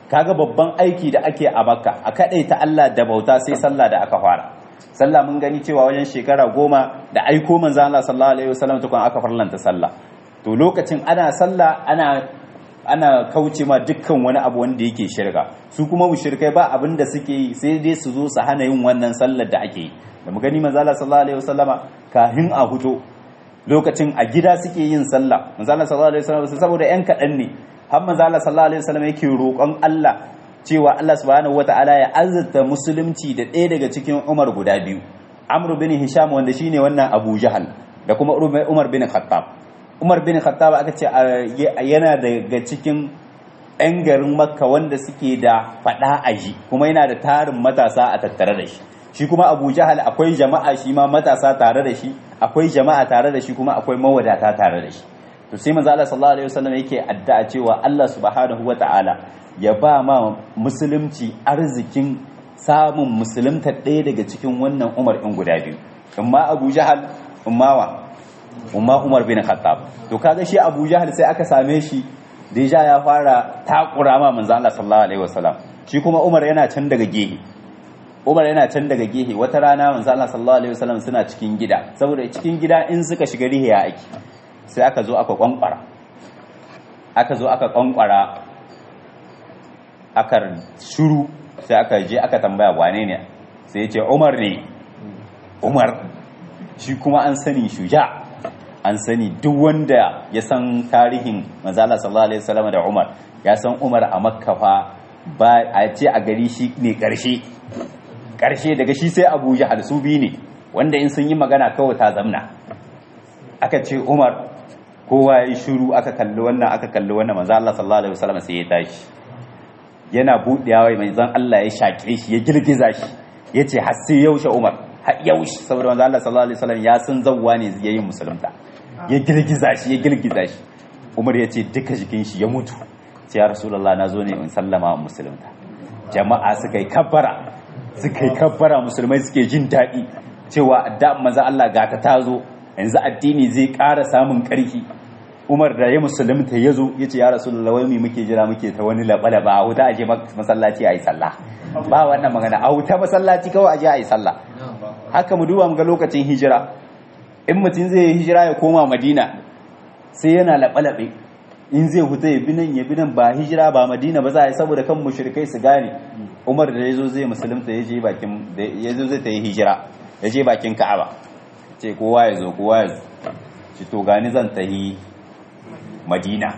kaga babban aiki da ake a makka a kaɗai ta Allah da bauta sai sallah da aka fara sallah mun gani cewa wajen shekara goma da aiko manzo Allah sallallahu alaihi wasallam tukun aka farlanta sallah to lokacin ana sallah ana ana kauce ma dukkan wani abu wanda yake shirka su kuma mushrikai ba abin da suke yi sai dai su zo su hana yin wannan sallar da ake yi da mu gani manzo Allah sallallahu alaihi wasallama kahin a huto lokacin a gida suke yin sallah manzo Allah sallallahu alaihi wasallama saboda yan kadan ne har manzo Allah sallallahu alaihi wasallama yake roƙon Allah cewa Allah subhanahu wataala ya azurta musulunci da ɗaya daga cikin Umar guda biyu Amr bin Hisham wanda shine wannan Abu Jahal da kuma Umar bin Khattab Umar bin Khattab aka ce yana daga cikin 'yan garin Makka wanda suke da fada aji kuma yana da tarin matasa a tattare da shi shi kuma Abu Jahal akwai jama'a shi ma matasa tare da shi akwai jama'a tare da shi kuma akwai mawadata tare da shi to sai manzo Allah sallallahu alaihi wasallam yake addu'a cewa Allah subhanahu wataala ya ba ma musulunci arzikin samun musulunta ɗaya daga cikin wannan Umar in guda biyu amma Abu Jahal umma wa umma Umar bin Khattab to kaga shi Abu Jahal sai aka same shi deja ya fara takura ma manzo Allah sallallahu alaihi wasallam shi kuma Umar yana can daga gehe Umar yana can daga gehe wata rana manzo Allah sallallahu alaihi wasallam suna cikin gida saboda cikin gida in suka shiga rihiya ake sai aka zo aka kwankwara aka zo aka kwankwara aka shuru sai aka je aka tambaya wane ne sai ya ce Umar ne Umar shi kuma an sani shuja an sani duk wanda ya san tarihin manzala sallallahu alaihi wasallam da Umar ya san Umar a Makka fa ba a ce a gari shi ne karshe karshe daga shi sai Abu Jahal su bi ne wanda in sun yi magana kawai ta zamna aka ce Umar kowa ya yi shiru aka kalli wannan aka kalli wannan manzo Allah sallallahu alaihi wasallam sai ya tashi yana budewa mai zan Allah ya shaƙe shi ya girgiza shi yace har sai yaushe Umar har yaushe saboda manzo Allah sallallahu alaihi wasallam ya san zawwa ne yayin musulunta ya girgiza shi ya girgiza shi Umar ya ce duka jikin shi ya mutu sai ya Rasulullah na zo ne in sallama wa musulunta jama'a suka yi kabbara suka yi kabbara musulmai suke jin daɗi cewa da manzo Allah ga ta tazo yanzu addini zai ƙara samun ƙarfi Umar da ya musulunta ya zo ya ce ya Rasulullah wai mu muke jira muke ta wani laɓa-laɓa a wuta aje masallaci a yi sallah ba wannan magana a wuta masallaci kawai aje a yi sallah haka mu duba mu ga lokacin hijira in mutum zai yi hijira ya koma madina sai yana laɓe-laɓe in zai huta ya binan ya binan ba hijira ba madina ba za a yi saboda kan mushrikai su gane umar da ya zo zai musulunta ya je bakin ya zo zai ta yi hijira ya je bakin ka'aba ce kowa ya zo kowa ya zo ci to gani zan ta yi madina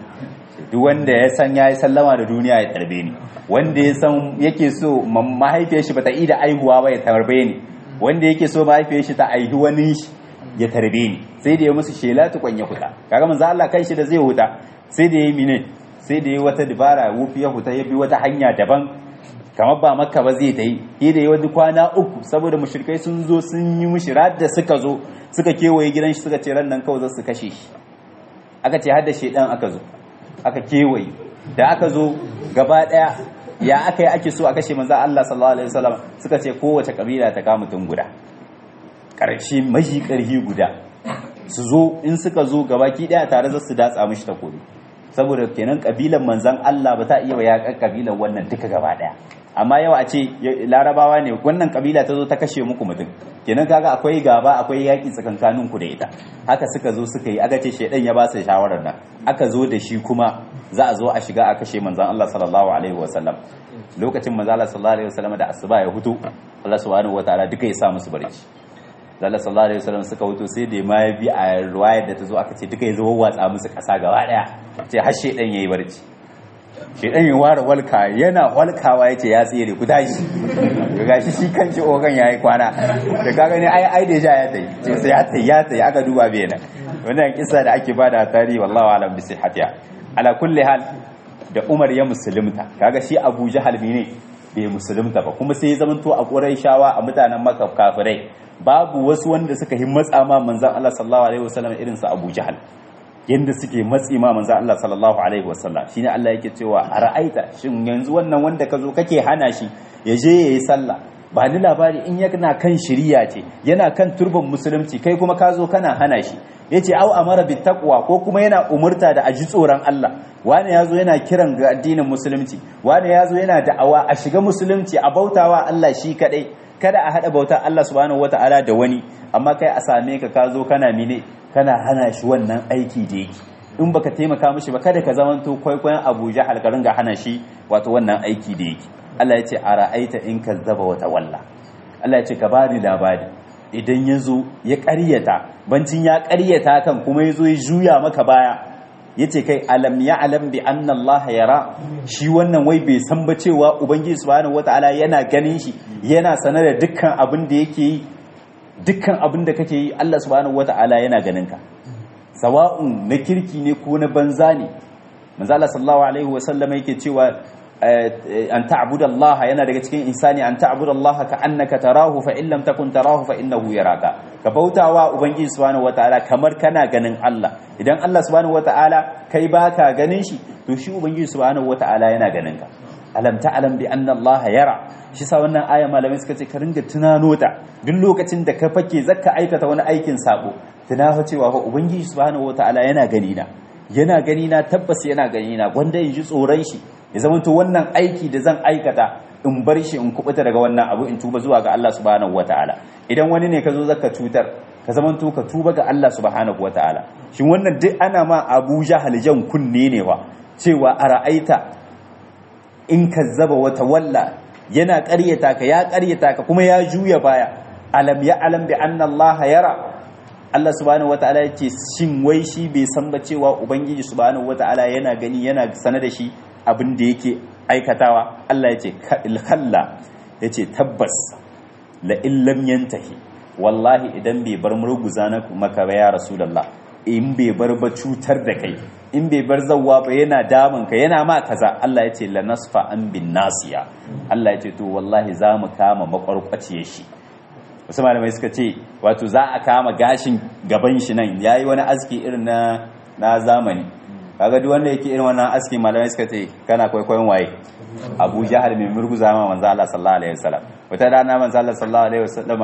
duk wanda ya san ya yi sallama da duniya ya tarbe ni wanda ya san yake so mahaifiyar shi bata ida aihuwa ba ya tarbe ni wanda yake so mahaifiyar shi ta aihi wani shi ya tarbe ni sai da ya musu shela tukun ya huta kaga manzo Allah kai shi da zai huta sai da yayi mine sai da yayi wata dabara wufi ya huta ya bi wata hanya daban kamar ba makka ba zai ta yi sai da yayi wani kwana uku saboda mushrikai sun zo sun yi mushi da suka zo suka kewaye gidan shi suka ce ran nan kawai za su kashe shi aka ce har da shedan aka zo aka kewaye da aka zo gaba daya ya aka yi ake so a kashe manzo Allah sallallahu alaihi wasallam suka ce kowace kabila ta kama mutum guda karshe maji karhi guda su zo in suka zo gabaki daya tare za su datsa mishi takobi saboda kenan kabilan manzon Allah ba ta iya wa yakan kabilan wannan duka gaba daya amma yau a ce larabawa ne wannan kabila ta zo ta kashe muku mutum kenan kaga akwai gaba akwai yaki tsakankanin ku da ita haka suka zo suka yi aka ce shedan ya ba su shawarar nan aka zo da shi kuma za a zo a shiga a kashe manzon Allah sallallahu alaihi wasallam lokacin manzon Allah sallallahu alaihi wasallam da asuba ya hutu Allah subhanahu wataala duka ya sa musu barci Allah sallallahu alaihi wasallam suka hutu sai da ma ya bi a riwayar da ta zo aka ce duka ya zo watsa musu kasa gaba daya ce har shedan yayi barci shedan ya ware walka yana walkawa yace ya tsere ku tashi ga gashi shi kanshi ogan yayi kwana da kaga ne ai ai da ja ya tayi ce sai ya tayi ya tayi aka duba bai nan wannan kissa da ake bada tarihi wallahi alam bi sihhatiha ala kulli hal da Umar ya musulunta kaga shi Abu Jahal ne bai musulunta ba kuma sai ya zamanto a Qurayshawa a mutanen Makka kafirai babu wasu wanda suka yi matsa ma manzon Allah sallallahu alaihi wasallam irin su Abu Jahal yanda suke matsi ma manzon Allah sallallahu alaihi wasallam shine Allah yake cewa a ra'aita shin yanzu wannan wanda ka zo kake hana shi ya je yayi sallah ba ni labari in yana kan shiriya ce yana kan turban musulunci kai kuma ka zo kana hana shi yace au amara bit taqwa ko kuma yana umurta da aji tsoron Allah wani yazo yana kiran ga addinin musulunci wani yazo yana da'awa a shiga musulunci a bautawa Allah shi kadai kada a hada bautar Allah subhanahu wataala da wani amma kai a same ka ka zo kana mine kana hana shi wannan aiki da yake in baka taimaka mishi ba kada ka zamanto kwaikwayon Abu Jahal ka ringa hana shi wato wannan aiki da yake Allah ya ce a ra'aita in kazzaba wa tawalla Allah ya ce ka bani labari idan ya zo ya ƙaryata bancin ya ƙaryata kan kuma ya zo ya juya maka baya ya ce kai alam ya alam bi anna Allah yara shi wannan wai bai san ba cewa ubangiji subhanahu wataala yana ganin shi yana sanar da dukkan abin da yake yi dukkan abin da kake yi Allah subhanahu wataala yana ganin ka sawa'un na kirki ne ko na banza ne manzo Allah sallallahu alaihi wasallam yake cewa an ta'budu Allah yana daga cikin insani an ta'budu Allah ka annaka tarahu fa in lam takun tarahu fa innahu yaraka ka bautawa ubangiji subhanahu wataala kamar kana ganin Allah idan Allah subhanahu wataala kai baka ganin shi to shi ubangiji subhanahu wataala yana ganin ka alam ta'lam bi anna Allah yara shi sa wannan aya malamai suka ce ka ringa tunano ta duk lokacin da ka fake zaka aikata wani aikin sabo tunafa cewa fa ubangiji subhanahu wataala yana gani na yana gani na tabbas yana gani na gwanda in ji tsoron shi ya zamanto wannan aiki da zan aikata in bar shi in kubuta daga wannan abu in tuba zuwa ga Allah subhanahu wataala idan wani ne ka zo zaka cutar ka zamanto ka tuba ga Allah subhanahu wataala shin wannan duk ana ma Abu Jahal jan kunne ne wa cewa a ra'aita in kazzaba wata walla yana ƙaryata ka ya ƙaryata ka kuma ya juya baya alam ya alam bi anna Allah yara Allah subhanahu wataala yace shin wai shi bai san ba cewa ubangiji subhanahu wataala yana gani yana sana da shi abin da yake aikatawa Allah yace kalla yace tabbas la illam yantahi wallahi idan bai bar murguza na maka ba ya rasulullah in bai bar ba cutar da kai in bai bar zawwa ba yana damun ka yana ma kaza Allah yace la nasfa an bin nasiya Allah yace to wallahi za mu kama makwarkwaciyar shi wasu malamai suka ce wato za a kama gashin gaban shi nan ya yi wani aski irin na na zamani kaga duk wanda yake irin wannan aski malamai suka ce kana kwaikwayon waye abu jahal mai murguza ma manzo Allah sallallahu alaihi wasallam wata rana manzo Allah sallallahu alaihi wasallama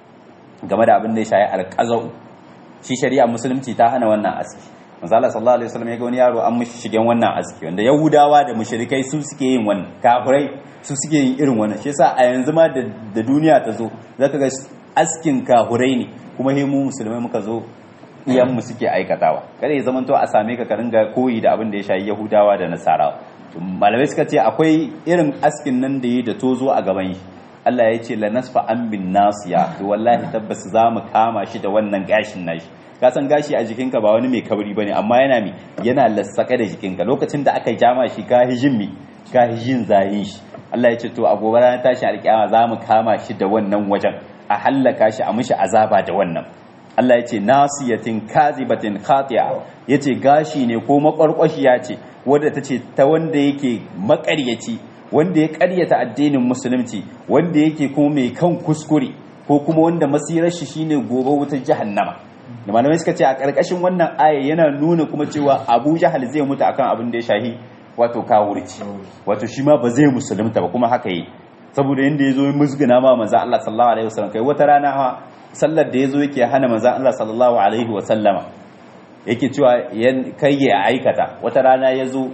game da abin da ya shayi alqazau shi shari'a musulunci ta hana wannan aski manzo Allah sallallahu alaihi wasallam ya ga wani yaro an mishi shigen wannan aski wanda yahudawa da mushrikai su suke yin wannan kafirai su suke yin irin wannan shi yasa a yanzu ma da duniya ta zo zaka ga askin kahurai ne kuma he mu musulmai muka zo iyan mu suke aikatawa kada ya zamanto a same ka ka ringa koyi da abin da ya shayi yahudawa da nasarawa malamai suka ce akwai irin askin nan da yi da tozo a gaban shi Allah ya ce la nasfa an bin nasiya to wallahi tabbas za mu kama shi da wannan gashin nashi ka san gashi a jikinka ba wani mai kabri bane amma yana mi yana lassaka da jikinka lokacin da aka jama shi ka hijin mi ka hijin zayin shi Allah ya ce to a gobe ranar tashin alƙiyama za mu kama shi da wannan wajen a hallaka shi a mishi azaba da wannan Allah ya ce nasiyatin kazibatin khati'a yace gashi ne ko makwarkwashiya ce wadda ta ce ta wanda yake makaryaci wanda ya karyata addinin musulunci wanda yake kuma mai kan kuskure ko kuma wanda masirar shi shine gobe wutar jahannama da malamai suka ce a karkashin wannan aya yana nuna kuma cewa Abu Jahal zai mutu akan abin da ya shahi wato kawurci wato shi ma ba zai musulunta ba kuma haka yi saboda yanda yazo musguna ma manzo Allah sallallahu alaihi wasallam kai wata rana ha sallar da yazo yake hana manzo Allah sallallahu alaihi wasallama yake cewa kai ya aikata wata rana yazo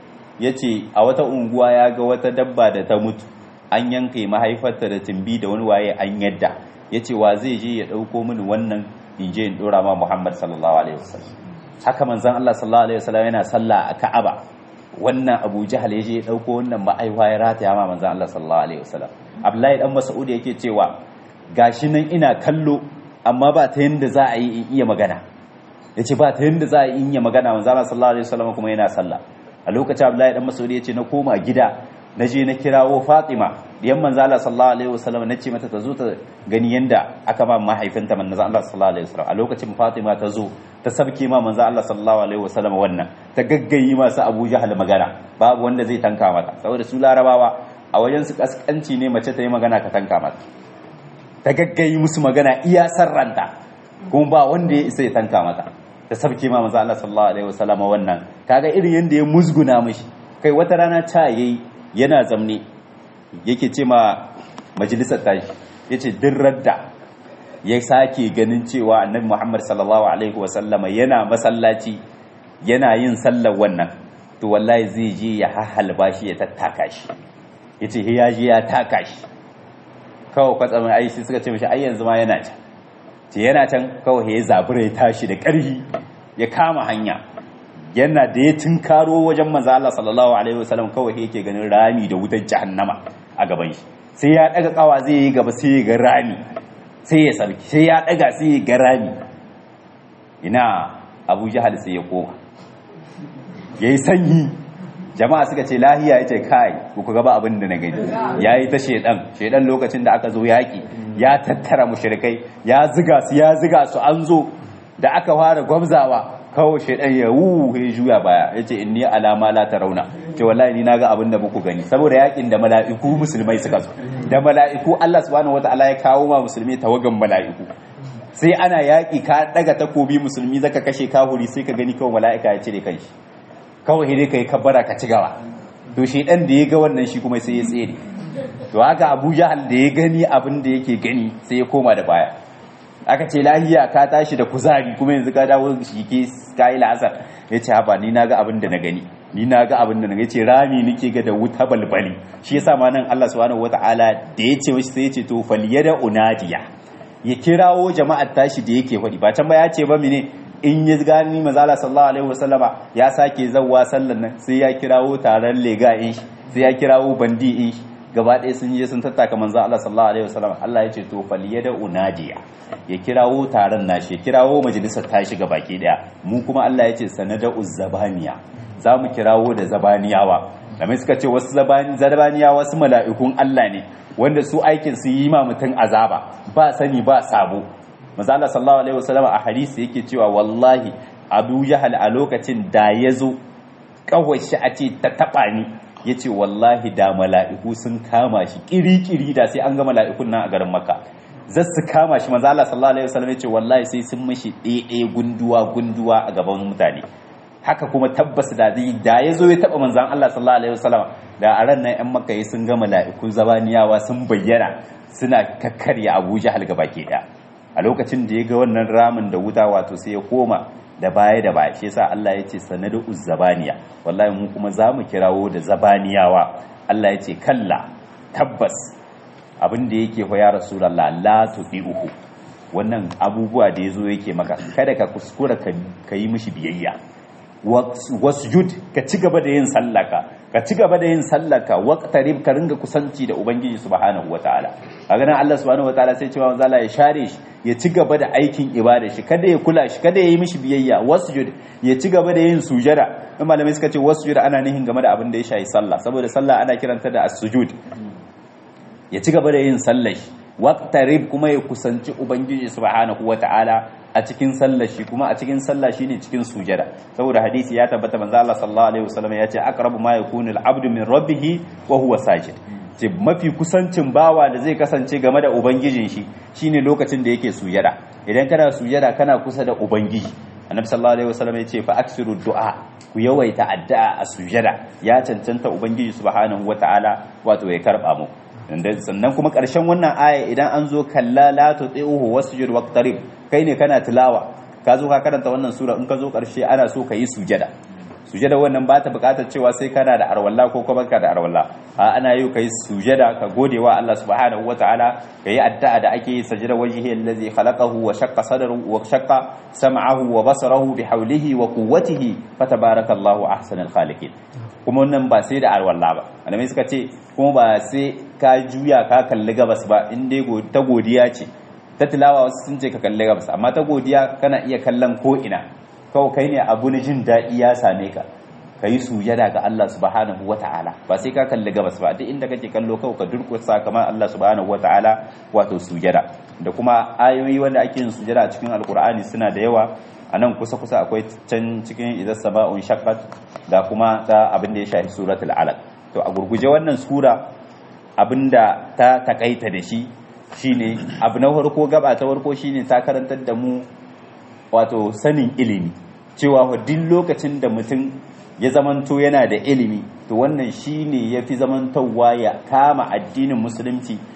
yace a wata unguwa ya ga wata dabba da ta mutu an yanke mahaifarta da timbi da wani waye an yadda yace wa zai je ya dauko mini wannan in je in dora ma Muhammad sallallahu alaihi wasallam haka manzon Allah sallallahu alaihi wasallam yana sallah a Ka'aba wannan Abu Jahal yaje ya dauko wannan ma'aiwa ya rataya ma manzon Allah sallallahu alaihi wasallam Abdullahi dan Mas'ud yake cewa gashi nan ina kallo amma ba ta yanda za a yi in iya magana yace ba ta yanda za a yi in iya magana manzon Allah sallallahu alaihi wasallam kuma yana sallah a lokacin Abdullahi dan Mas'ud yace na koma gida na je na kirawo Fatima diyan manzo Allah sallallahu alaihi wasallam nace mata ta zo ta gani yanda aka ba mahaifinta manzo Allah sallallahu alaihi wasallam a lokacin Fatima ta zo ta sabke ma manzo Allah sallallahu alaihi wasallam wannan ta gaggayi masu Abu Jahal magana babu wanda zai tanka mata saboda su larabawa a wajen su kaskanci ne mace ta yi magana ka tanka mata ta gaggayi musu magana iya sarranta kuma ba wanda ya isa ya tanka mata ta sabke ma manzo Allah sallallahu alaihi wasallam wannan kaga irin yanda ya musguna mishi kai wata rana ta yayi yana zamne yake ce ma majalisar tashi ya ce din radda ya sake ganin cewa annabi Muhammad sallallahu alaihi wasallama yana masallaci yana yin sallar wannan to wallahi zai je ya hahalba shi ya tattaka shi yace he ya je ya taka shi kawai kwatsamin ai sai suka ce mishi ai yanzu ma yana can ce yana can kawai ya zabura ya tashi da ƙarfi ya kama hanya yana da ya tunkaro wajen manzo Allah sallallahu alaihi wasallam kawai yake ganin rami da wutar jahannama a gaban shi sai ya daga kawa zai yi gaba sai ya ga rami sai ya sarki sai ya daga sai ya ga rami ina Abu Jahal sai ya koma yayi sanyi jama'a suka ce lahiya yace kai ku gaba abin da na gani yayi ta shedan shedan lokacin da aka zo yaki ya tattara mushrikai ya ziga su ya ziga su an zo da aka fara gwamzawa kawai shaidan ya wuhu ya juya baya ya ce inni alama la rauna ce wallahi ni naga abin da muku gani saboda yakin da mala'iku musulmai suka zo da mala'iku Allah subhanahu wataala ya kawo ma musulmi tawagan mala'iku sai ana yaki ka daga takobi musulmi zaka kashe kahuri sai ka gani kawai mala'ika ya cire kanshi kawai dai kai kabbara ka ci gaba to shaidan da ya ga wannan shi kuma sai ya tsere to haka Abu Jahal da ya gani abin da yake gani sai ya koma da baya aka ce lahiya ka tashi da kuzari kuma yanzu ka dawo shi ke kayi la'asar ya ce haba ni na ga abin da na gani ni na ga abin da na ce rami nake ga da wuta balbali shi yasa ma nan Allah subhanahu wataala da ya ce mishi sai ya ce to falyada unadiya ya kirawo jama'ar tashi da yake faɗi ba can ba ya ce ba mene in ya gani mazala sallallahu alaihi wasallama ya sake zawwa sallan nan sai ya kirawo taron lega in shi sai ya kirawo bandi in shi gaba ɗaya sun je sun tattaka manzo Allah sallallahu alaihi wasallam Allah ya ce to faliyada unadiya ya kirawo taron nashi ya kirawo majalisar tashi ga baki daya mu kuma Allah ya ce sanada uzzabaniya za mu kirawo da zabaniyawa kamar suka ce wasu zabaniyawa wasu mala'ikun Allah ne wanda su aikin su yi ma mutum azaba ba sani ba sabo manzo Allah sallallahu alaihi wasallam a hadisi yake cewa wallahi Abu Jahal a lokacin da ya zo kawai shi a ce ta taba ni ya ce wallahi da mala'iku sun kama shi ƙiri-ƙiri da sai an ga mala'ikun nan a garin maka zai su kama shi maza Allah sallallahu alaihi wasallam ya ce wallahi sai sun mashi ɗaya gunduwa gunduwa a gaban mutane haka kuma tabbas da zai da ya zo ya taɓa manzan Allah sallallahu alaihi wasallam da a ran nan 'yan makka sun ga mala'iku zabaniyawa sun bayyana suna kakkarya Abu Jahal gaba ke ɗaya a lokacin da ya ga wannan ramin da wuta wato sai ya koma da baya da baya shi yasa Allah ya ce sanadu uzzabaniya wallahi mu kuma za mu kirawo da zabaniyawa Allah ya ce kalla tabbas abin da yake fa ya rasulullah la tudihu wannan abubuwa da yazo yake maka kada ka kuskura ka yi mishi biyayya wasjud ka ci gaba da yin sallaka ka ci gaba da yin sallaka waqtarib ka ringa kusanci da ubangiji subhanahu wataala a ganin Allah subhanahu wataala sai cewa manzo Allah ya share shi ya ci gaba da aikin ibada shi kada ya kula shi kada ya yi mishi biyayya wasjud ya ci gaba da yin sujada in malamai suka ce wasjud ana nihin game da abin da ya shayi sallah saboda sallah ana kiranta da as-sujud ya ci gaba da yin sallah waqtarib kuma ya kusanci ubangiji subhanahu wataala a cikin sallah shi kuma a cikin sallah shine cikin sujada saboda hadisi ya tabbata manzo Allah sallallahu alaihi wasallam ya ce aqrabu ma yakunu al-abdu min rabbih wa huwa sajid ce mafi kusancin bawa da zai kasance game da ubangijin shi shine lokacin da yake sujada idan kana sujada kana kusa da ubangiji annabi sallallahu alaihi wasallam ya ce fa aksiru du'a ku yawaita addu'a a sujada ya cancanta ubangiji subhanahu wataala wato ya karba mu sannan kuma ƙarshen wannan aya idan an zo kalla la tuti'uhu wasjud waqtarib kai ne kana tilawa ka zo ka karanta wannan sura in ka zo ƙarshe ana so ka yi sujada sujada wannan ba ta buƙatar cewa sai kana da arwalla ko kuma ka da arwalla a ana yi kai sujada ka gode wa Allah subhanahu wataala ka yi addu'a da ake yi sajada wajhi allazi khalaqahu wa shaqqa sadrahu wa shaqqa sam'ahu wa basarahu bi hawlihi wa quwwatihi fatabarakallahu ahsanul khaliqin kuma wannan ba sai da arwalla ba malamai suka ce kuma ba sai ka juya ka kalli gabas ba in dai ta godiya ce ta tilawa wasu sun ce ka kalli gabas amma ta godiya kana iya kallon ko ina kawai kai ne abu na jin daɗi ya same ka ka yi sujada ga Allah subhanahu wa ta'ala ba sai ka kalli gabas ba duk inda kake kallo kawai ka durkusa kamar Allah subhanahu wa ta'ala wato sujada da kuma ayoyi wanda ake yin sujada a cikin alkur'ani suna da yawa a nan kusa-kusa akwai can cikin idan sama'un shaqqat da kuma ta abin da ya shafi suratul alaq to a gurguje wannan sura abinda ta takaita da shi shine abu na farko gaba ta farko shine ta karantar da mu wato sanin ilimi cewa duk lokacin da mutum ya zamanto yana da ilimi to wannan shine yafi zamantowa ya kama addinin musulunci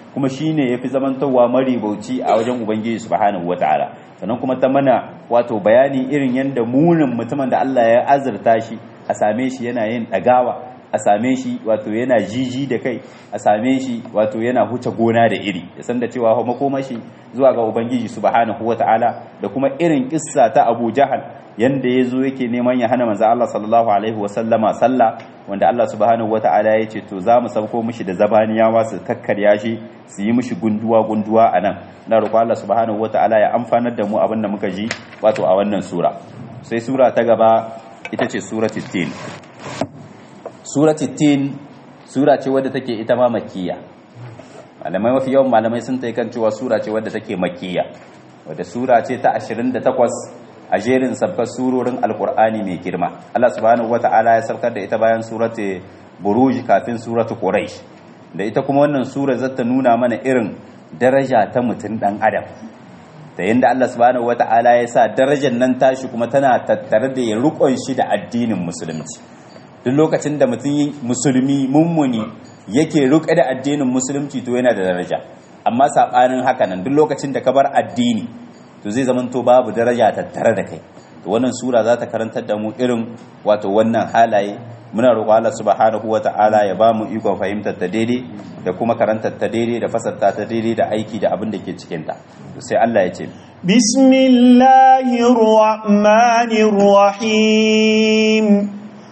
kuma shine yafi zamantowa maribauci a wajen ubangiji subhanahu wataala sannan kuma ta mana wato bayani irin yanda munin mutumin da Allah ya azurta shi a same shi yana yin dagawa a same shi wato yana jiji da kai a same shi wato yana huce gona da iri ya san da cewa makomashi zuwa ga ubangiji subhanahu wataala da kuma irin kissa ta Abu Jahal yanda yazo yake neman ya hana manzo Allah sallallahu alaihi wasallama sallah wanda Allah subhanahu wataala ya ce to za mu sauko mishi da zabaniyawa su kakkarya shi su yi mishi gunduwa gunduwa anan na roƙo Allah subhanahu wataala ya amfanar da mu abin da muka ji wato a wannan sura sai sura ta gaba ita ce suratul tin suratul tin sura ce wadda take ita ma makkiya malamai mafi yawan malamai sun ta kan cewa sura ce wadda take makkiya wadda sura ce ta 28 a jerin sabkar surorin alkur'ani mai girma Allah subhanahu wata'ala ya saukar da ita bayan suratu buruj kafin suratu quraish da ita kuma wannan sura zata nuna mana irin daraja ta mutum dan adam da yanda Allah subhanahu wata'ala ya sa darajar nan tashi kuma tana tattare da ya rukon shi da addinin musulunci duk lokacin da mutum musulmi mummuni yake ruƙe da addinin musulunci to yana da daraja amma saɓanin haka nan duk lokacin da ka bar addini to zai zama to babu daraja tattare da kai to wannan sura za ta karantar da mu irin wato wannan halaye muna roƙo Allah subhanahu wata'ala ya ba mu ikon fahimtar ta daidai da kuma karantar ta daidai da fasarta ta daidai da aiki da abin da ke cikin ta to sai Allah ya ce bismillahir rahmanir rahim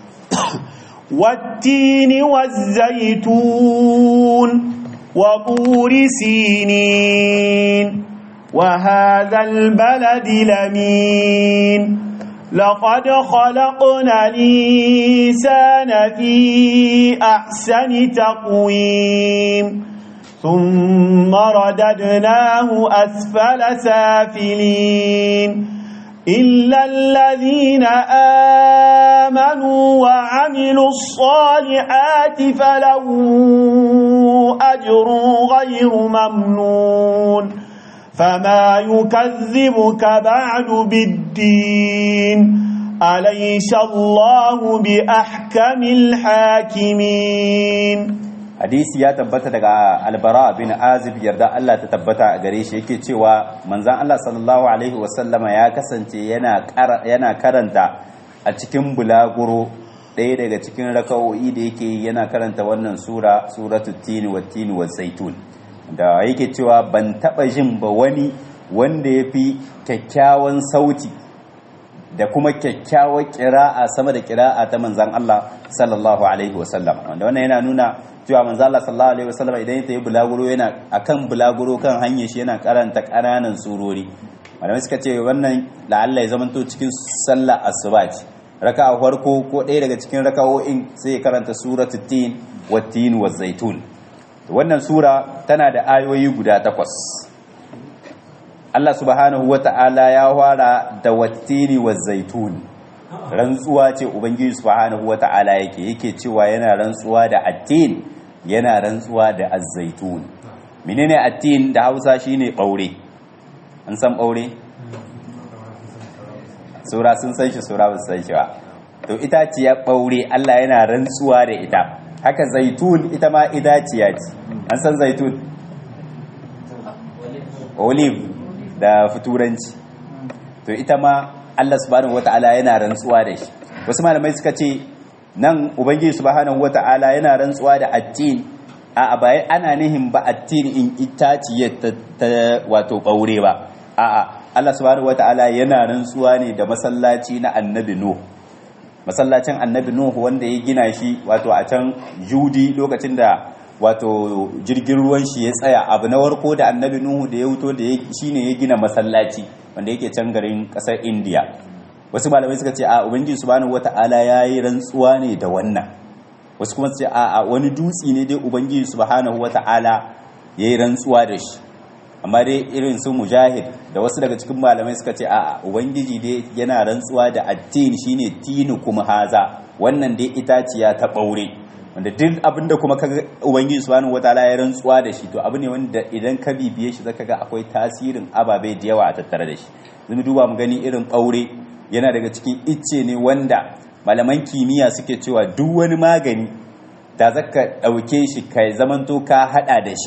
والتين والزيتون وطور سينين وهذا البلد لمين لقد خلقنا الإنسان في أحسن تقويم ثم رددناه أسفل سافلين إلا الذين آمنوا وعملوا الصالحات فلهم أجر غير ممنون فما يكذبك بعد بالدين أليس الله بأحكم الحاكمين hadisi ya tabbata daga albara bin azib yarda Allah ta tabbata a gare shi yake cewa manzan Allah sallallahu alaihi wasallama ya kasance yana karanta a cikin bulaguro ɗaya daga cikin raka'o'i da yake yana karanta wannan sura suratu tini wa tini wa zaitun da yake cewa ban taɓa jin ba wani wanda ya fi kyakkyawan sauti da kuma kyakkyawar kira'a sama da kira'a ta manzan Allah sallallahu alaihi wasallam wanda wannan yana nuna cewa manzo Allah sallallahu alaihi wasallam idan ya tayi bulaguro yana akan bulaguro kan hanyar shi yana karanta ƙananan surori malamai suka ce wannan la'alla ya zamanto cikin sallah asuba ce raka'a farko ko ɗaya daga cikin raka'o'in sai ya karanta suratul tin wa tin wa zaitun wannan sura tana da ayoyi guda takwas Allah subhanahu wata'ala ya fara da wattini wa zaitun rantsuwa ce ubangiji subhanahu wata'ala yake yake cewa yana rantsuwa da attin yana rantsuwa da azzaitun menene attin da Hausa shine ɓaure an san ɓaure sura sun san shi sura ba san shi ba to itaciya ɓaure Allah yana rantsuwa da ita haka zaitun ita ma itaciya ce an san zaitun olive da futuranci to ita ma Allah subhanahu wata'ala yana rantsuwa da shi wasu malamai suka ce nan ubangiji subhanahu wata'ala yana rantsuwa da attin a bai ana nihin ba attin in itaciyar ta wato ɓaure ba a'a Allah subhanahu wata'ala yana rantsuwa ne da masallaci na annabi Nuh masallacin annabi Nuh wanda ya gina shi wato a can Judi lokacin da wato jirgin ruwan shi ya tsaya abu na warko da annabi Nuhu da ya wuto da shine ya gina masallaci wanda yake can garin kasar India wasu malamai suka ce a ubangiji subhanahu wata'ala yayi rantsuwa ne da wannan wasu kuma su ce a wani dutsi ne dai ubangiji subhanahu wata'ala yayi rantsuwa da shi amma dai irin su mujahid da wasu daga cikin malamai suka ce a ubangiji dai yana rantsuwa da attin shine tinu kuma haza wannan dai itaciya ta ɓaure wanda duk abinda kuma kaga ubangiji subhanahu wataala ya rantsuwa da shi to abu ne wanda idan ka bibiye shi zaka ga akwai tasirin ababe da yawa a tattare da shi zumi duba mu gani irin ɓaure yana daga cikin icce ne wanda malaman kimiyya suke cewa duk wani magani da zaka ɗauke shi ka zamanto ka haɗa da shi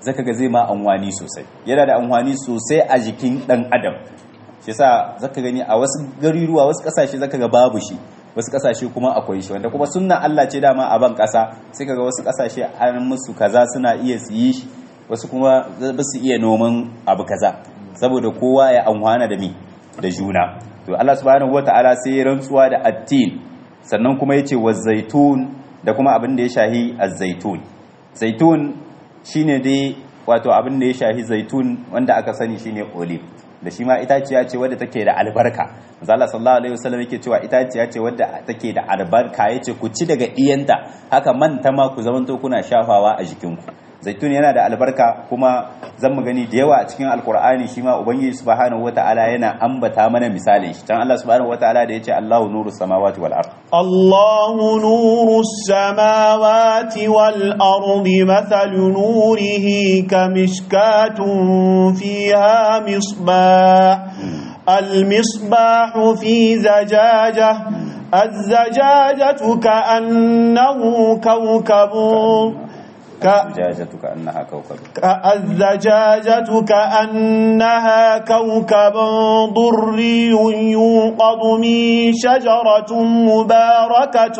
zaka ga zai ma anwani sosai yana da anwani sosai a jikin dan adam shi yasa zaka gani a wasu garuruwa wasu kasashe zaka ga babu shi wasu kasashe kuma akwai shi wanda kuma sunna Allah ce dama a ban kasa sai kaga wasu kasashe an musu kaza suna iya su yi shi wasu kuma ba su iya noman abu kaza saboda kowa ya anwana da mi da juna to Allah subhanahu wataala sai ya rantsuwa da attin sannan kuma yace wa zaitun da kuma abin da ya shahi az-zaitun zaitun shine dai wato abin da ya shahi zaitun wanda aka sani shine olive da shi ma itaciya ce wadda take da albarka Allah sallallahu alaihi wasallam yake cewa itaciya ce wadda take da albarka yace ku ci daga iyanta haka manta ma ku zamanto kuna shafawa a jikinku zaitun yana da albarka kuma zan mu gani da yawa a cikin alkur'ani shi ma ubangiji subhanahu wataala yana ambata mana misalin shi can Allah subhanahu wataala da yace Allahu nuru samawati wal ard Allahu nuru samawati wal ardi mathalu nurihi kamishkatun fiha misbah المصباح في زجاجة الزجاجة كأنه كوكب الزجاجة كأنها كوكب الزجاجة كأنها كوكب ضري يوقظ من شجرة مباركة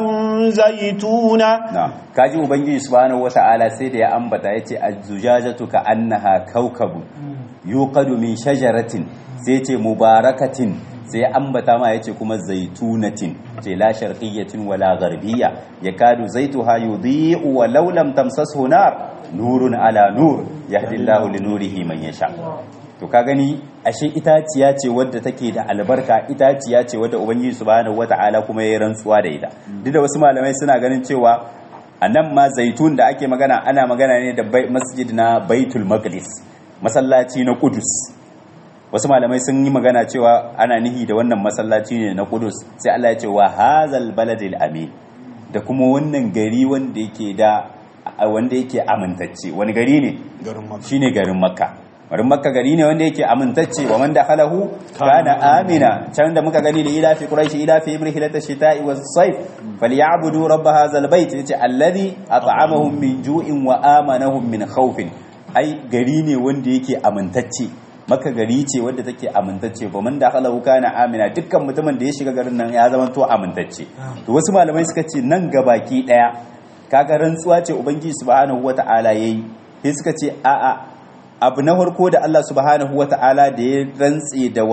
زيتونة نعم kaji ubangiji subhanahu wata'ala sai da ya ambata yace az-zujajatu ka annaha kawkabu yuqadu min shajaratin sai ce mubarakatin sai ya ambata ma yace kuma zaitunatin ce la sharqiyyatin wala gharbiyya yakadu zaituha yudhi'u wa law lam tamsashu nar nurun ala nur yahdi Allahu li nurihi man yasha to ka gani ashe itaciya ce wadda take da albarka itaciya ce wadda ubangiji subhanahu wata'ala kuma ya rantsuwa da ita duk da wasu malamai suna ganin cewa a nan ma zaitun da ake magana ana magana ne da masjid na baitul maqdis masallaci na kudus wasu malamai sun yi magana cewa ana nihi da wannan masallaci ne na kudus sai Allah ya ce wa hazal baladil amin da kuma wannan gari wanda yake da wanda yake amintacce wani gari ne shine garin makka garin makka gari ne wanda yake amintacce wa man dakhalahu kana amina can da muka gani da ila fi quraish ila fi ibrihilata shita'i was sayf falyabudu rabb hadha albayt yace alladhi at'amahum min ju'in wa amanahum min khawfin ai gari ne wanda yake amintacce maka gari ce wadda take amintacce ba man dakhalahu kana amina dukkan mutumin da ya shiga garin nan ya zama to amintacce to wasu malamai suka ce nan gabaki daya kaga rantsuwa ce ubangiji subhanahu wata'ala yayi sai suka ce a'a abu na farko da Allah subhanahu wa ta'ala da ya rantse da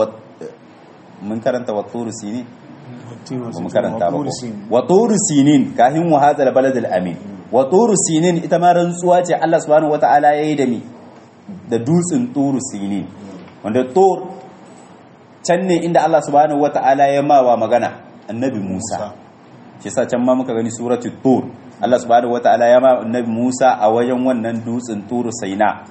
mun karanta wa turu sinin ba mu karanta ba wa turu sinin kahin wa hadal balad al amin wa turu sinin ita ma rantsuwa ce Allah subhanahu wa ta'ala yayi da mi da dutsen turu sinin wanda tur can ne inda Allah subhanahu wa ta'ala ya mawa magana annabi Musa shi yasa can ma muka gani suratul tur Allah subhanahu wa ta'ala ya ma annabi Musa a wajen wannan dutsen turu saina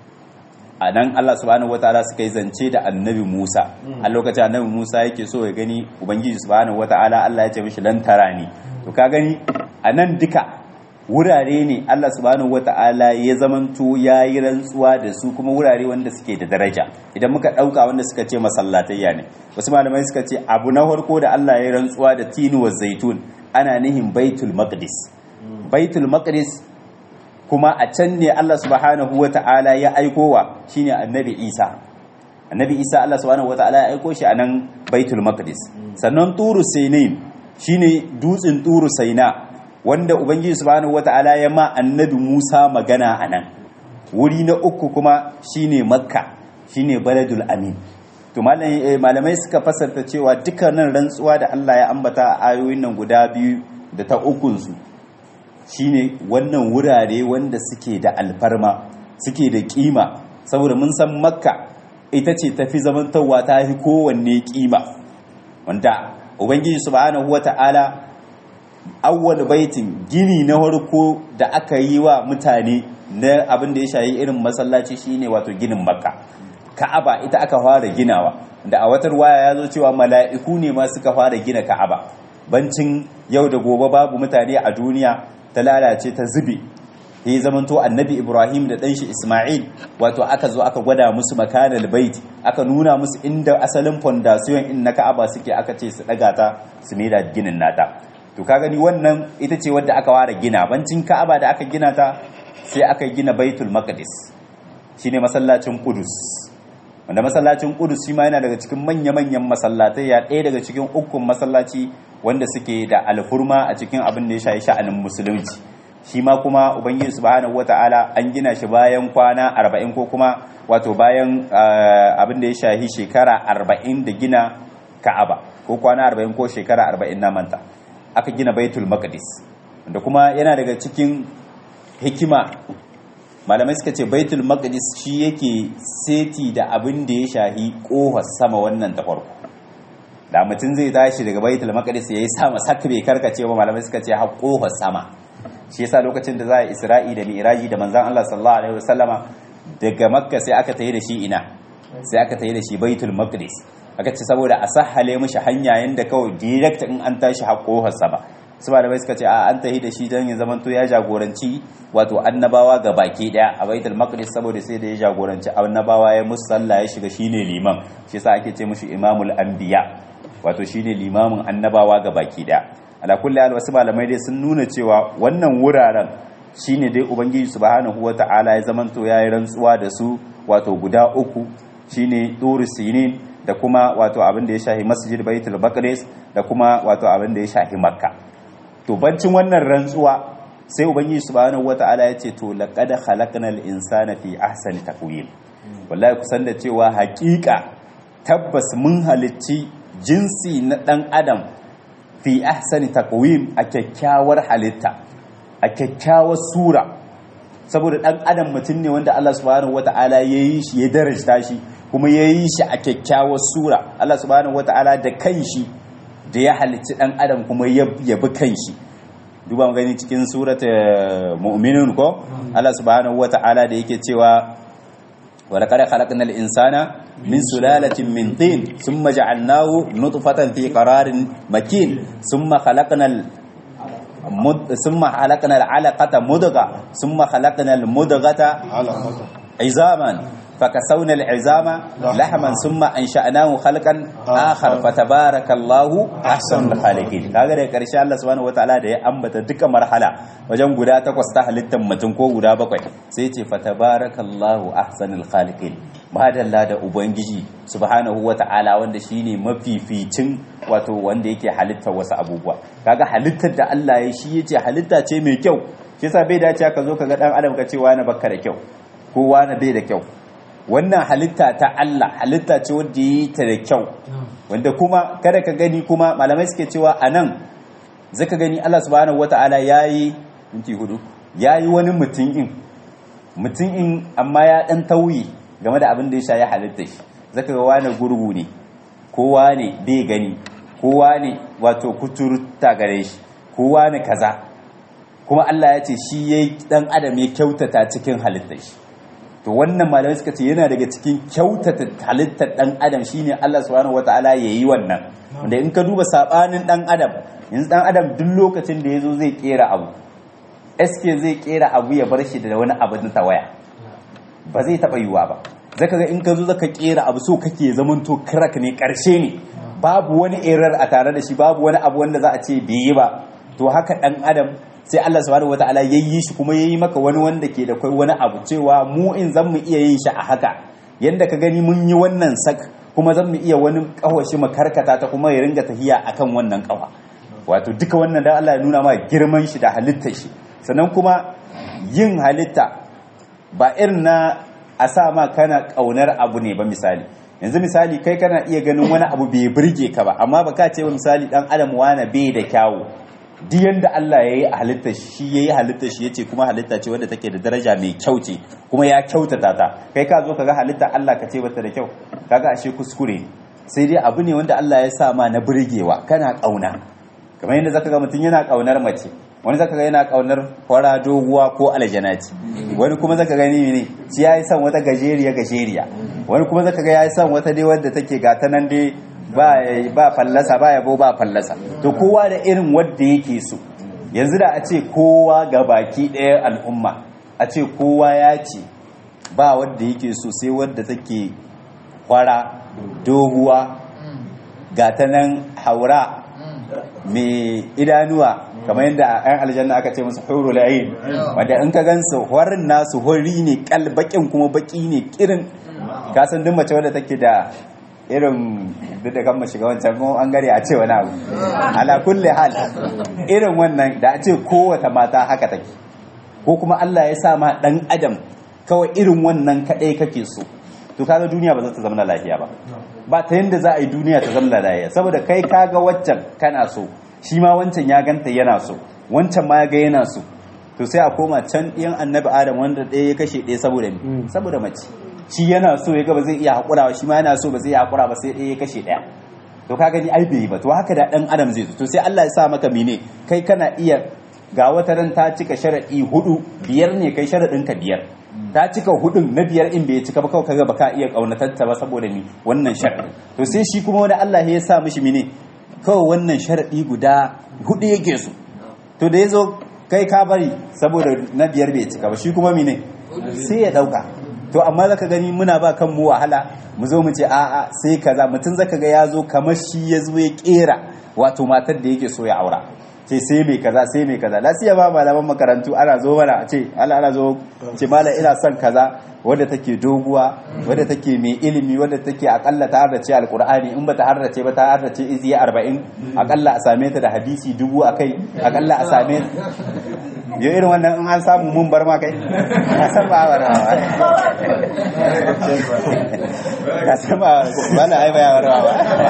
a nan Allah subhanahu wataala suka yi zance da annabi Musa a lokacin annabi Musa yake so ya gani ubangiji subhanahu wataala Allah ya ce mishi lan tarani to ka gani a nan duka wurare ne Allah subhanahu wataala ya zamanto ya yi rantsuwa da su kuma wurare wanda suke da daraja idan muka dauka wanda suka ce masallatayya ne wasu malamai suka ce abu na farko da Allah ya yi rantsuwa da tinu wa zaitun ana nihin baitul maqdis baitul maqdis kuma a can ne Allah subhanahu wa ta'ala ya aikowa shine annabi Isa annabi Isa Allah subhanahu wa ta'ala ya aiko shi a nan baitul maqdis sannan turu sinin shine dutsen turu saina wanda ubangiji subhanahu wa ta'ala ya ma annabi Musa magana a nan wuri na uku kuma shine makka shine baladul amin to malamai suka fasarta cewa dukkanin rantsuwa da Allah ya ambata a ayoyin nan guda biyu da ta ukunsu shine wannan wurare wanda suke da alfarma suke da kima saboda mun san makka ita ce tafi zamantarwa ta fi kowanne kima wanda ubangiji subhanahu wata'ala awwal baitin gini na farko da aka yi wa mutane na abin da ya shayi irin masallaci shine wato ginin makka ka'aba ita aka fara ginawa da a watar waya ya zo cewa mala'iku ne ma suka fara gina ka'aba bancin yau da gobe babu mutane a duniya ta lalace ta zube ya yi zamanto annabi ibrahim da ɗanshi ismail wato aka zo aka gwada musu makanal bait aka nuna musu inda asalin fondasiyon in na ka'aba suke aka ce su ɗaga ta su da ginin nata to ka gani wannan ita ce wadda aka ware gina bancin ka'aba da aka gina ta sai aka gina baitul maqdis shine masallacin Qudus wanda masallacin Qudus shi ma yana daga cikin manya-manyan masallatai ya ɗaya daga cikin ukun masallaci wanda suke da alfurma a cikin abin da ya shafi sha'anin musulunci shi ma kuma ubangiji subhanahu wata'ala an gina shi bayan kwana 40 ko kuma wato bayan abin da ya shafi shekara 40 da gina Ka'aba ko kwana 40 ko shekara 40 na manta aka gina Baitul Maqdis da kuma yana daga cikin hikima malamai suka ce baitul maqdis shi yake seti da abin da ya shahi kohar sama wannan ta farko da mutum zai tashi daga baitul maqdis yayi sama saka bai karkace ba malamai suka ce har kohar sama shi yasa lokacin da za a isra'i da mi'raji da manzon Allah sallallahu alaihi wasallama daga makka sai aka tayi da shi ina sai aka tayi da shi baitul maqdis aka ce saboda a sahale mishi hanya yanda kawai direct in an tashi har kohar sama su malamai suka ce a an tahi da shi don ya zamanto ya jagoranci wato annabawa ga baki daya a baitul maqdis saboda sai da ya jagoranci annabawa ya musu sallah ya shiga shine liman shi yasa ake ce mushi imamul anbiya wato shine limamin annabawa ga baki daya ala kulli hal wasu malamai dai sun nuna cewa wannan wuraren shine dai ubangiji subhanahu wata'ala ya zamanto ya yi rantsuwa da su wato guda uku shine turu sinin da kuma wato abin da ya shahi masjid baitul maqdis da kuma wato abin da ya shahi makka to bancin wannan rantsuwa sai ubangiji subhanahu wata'ala ya ce to laqad khalaqnal insana fi ahsani taqwim wallahi kusan da cewa haƙiƙa tabbas mun halicci jinsi na dan adam fi ahsani taqwim a kyakkyawar halitta a kyakkyawar sura saboda dan adam mutum ne wanda Allah subhanahu wata'ala ya yi shi ya darajta shi kuma ya yi shi a kyakkyawar sura Allah subhanahu wata'ala da kanshi da ya halicci dan adam kuma ya bi kanshi duba gani cikin surata mu'minun ko Allah subhanahu wata'ala da yake cewa wa laqad khalaqnal insana min sulalatin min tin thumma ja'alnahu nutfatan fi qararin makin thumma khalaqnal thumma khalaqnal 'alaqata mudgha thumma khalaqnal mudghata 'izaman فكسونا العظام لحما ثم انشأناه خلقا آخر فتبارك الله أحسن الخالقين kaga da karshe Allah subhanahu wataala da ya ambata duka marhala wajen guda takwas ta halittar mutum ko guda bakwai sai ce fatabarakallahu ahsanul khaliqin madalla da ubangiji subhanahu wataala wanda shine mafificin wato wanda yake halittar wasu abubuwa kaga halittar da Allah ya shi yace halitta ce mai kyau shi yasa bai dace ka zo kaga dan adam ka ce wani bakka da kyau ko wani bai da kyau wannan halitta ta Allah halitta ce wadda yi ta da kyau wanda kuma kada ka gani kuma malamai suke cewa a nan zaka gani Allah subhanahu wata'ala ya yi minti hudu ya yi wani mutum in mutum in amma ya dan tauyi game da abin da ya sha ya halitta shi zaka ga wani gurgu ne kowa ne bai gani kowa ne wato kuturta gare shi kowa ne kaza kuma Allah ya ce shi yayi dan adam ya kyautata cikin halittar shi to wannan malamai suka ce yana daga cikin kyautata halittar dan adam shine Allah subhanahu wataala yayi wannan wanda in ka duba sabanin dan adam yanzu dan adam duk lokacin da yazo zai kera abu SK zai kera abu ya bar shi da wani abu na tawaya ba zai taba yiwa ba zaka ga in ka zo zaka kera abu so kake zaman to crack ne karshe ne babu wani error a tare da shi babu wani abu wanda za a ce bai yi ba to haka dan adam sai Allah subhanahu wataala yayi shi kuma yayi maka wani wanda ke da kai wani abu cewa mu in zan mu iya yin shi a haka yanda ka gani mun yi wannan sak kuma zan mu iya wani kawashi mu karkata ta kuma ya ringa tahiya akan wannan kawa wato duka wannan dan Allah ya nuna ma girman shi da halittar shi sannan kuma yin halitta ba irin na a sa ma kana kaunar abu ne ba misali yanzu misali kai kana iya ganin wani abu bai burge ka ba amma ba ka ce wa misali dan adam wana bai da kyawu duk yanda Allah ya yi a halitta shi ya yi halitta shi ya ce kuma halitta ce wadda take da daraja mai kyau ce kuma ya kyautata ta kai ka zo ka ga halitta Allah ka ce bata da kyau kaga ashe kuskure sai dai abu ne wanda Allah ya sa ma na burgewa kana kauna kamar yadda zaka ga mutum yana kaunar mace wani zaka ga yana kaunar fara doguwa ko aljanati wani kuma zaka gani ne shi yayi son wata gajeriya gajeriya wani kuma zaka ga yayi son wata dai wadda take ga ta nan dai ba fallasa ba yabo ba fallasa to kowa da irin wadda yake so yanzu da a ce kowa ga baki ɗaya al'umma a ce kowa ya ce ba wadda yake so sai wadda take kwara doguwa ga ta nan haura mai idanuwa kamar yadda ayan aljanna aka ce musu hurul ain wanda in ka gansu horin nasu hori ne kalbakin kuma baki ne kirin ka san duk mace wadda take da irin duk da kan shiga wancan kuma an gare a ce wani abu ala kulli hal irin wannan da a ce kowace mata haka take ko kuma Allah ya sa ma dan adam kawai irin wannan kadai kake so to kaga duniya ba za ta zama lafiya ba ba ta yanda za a yi duniya ta zama lafiya saboda kai kaga waccan kana so shi ma wancan ya ganta yana so wancan ma ya ga yana so to sai a koma can ɗiyan annabi adam wanda ɗaya ya kashe ɗaya saboda me saboda mace shi yana so ya ga ba zai iya haƙura ba shi ma yana so ba zai iya haƙura ba sai ɗaya ya kashe ɗaya to ka gani ai bai ba to haka da ɗan adam zai zo to sai Allah ya sa maka mene kai kana iya ga wata ran ta cika sharaɗi hudu biyar ne kai sharaɗin ka biyar ta cika hudun na biyar in bai cika ba kawai kaga baka iya kaunatar ta ba saboda ni wannan sharaɗi to sai shi kuma wani Allah ya sa mishi mene kawai wannan sharaɗi guda hudu yake so to da yazo kai ka bari saboda na biyar bai cika ba shi kuma mene sai ya dauka to amma zaka gani muna ba kanmu wahala mu zo mu ce a'a sai kaza mutum zaka ga ya zo kamar shi ya zo ya kera wato matar da yake so ya aura ce sai mai kaza sai mai kaza lasiya ba malaman makarantu ana zo mana a ce ala ana zo ce mala ina son kaza wadda take doguwa wadda take mai ilimi wadda take akalla ta harrace alkur'ani in bata harrace ba ta harrace iziya arba'in akalla a same ta da hadisi dubu a kai akalla a same yau irin wannan in an samu mun bar ma kai ka san ba wa rawa ka san ba wala ai ba ya rawa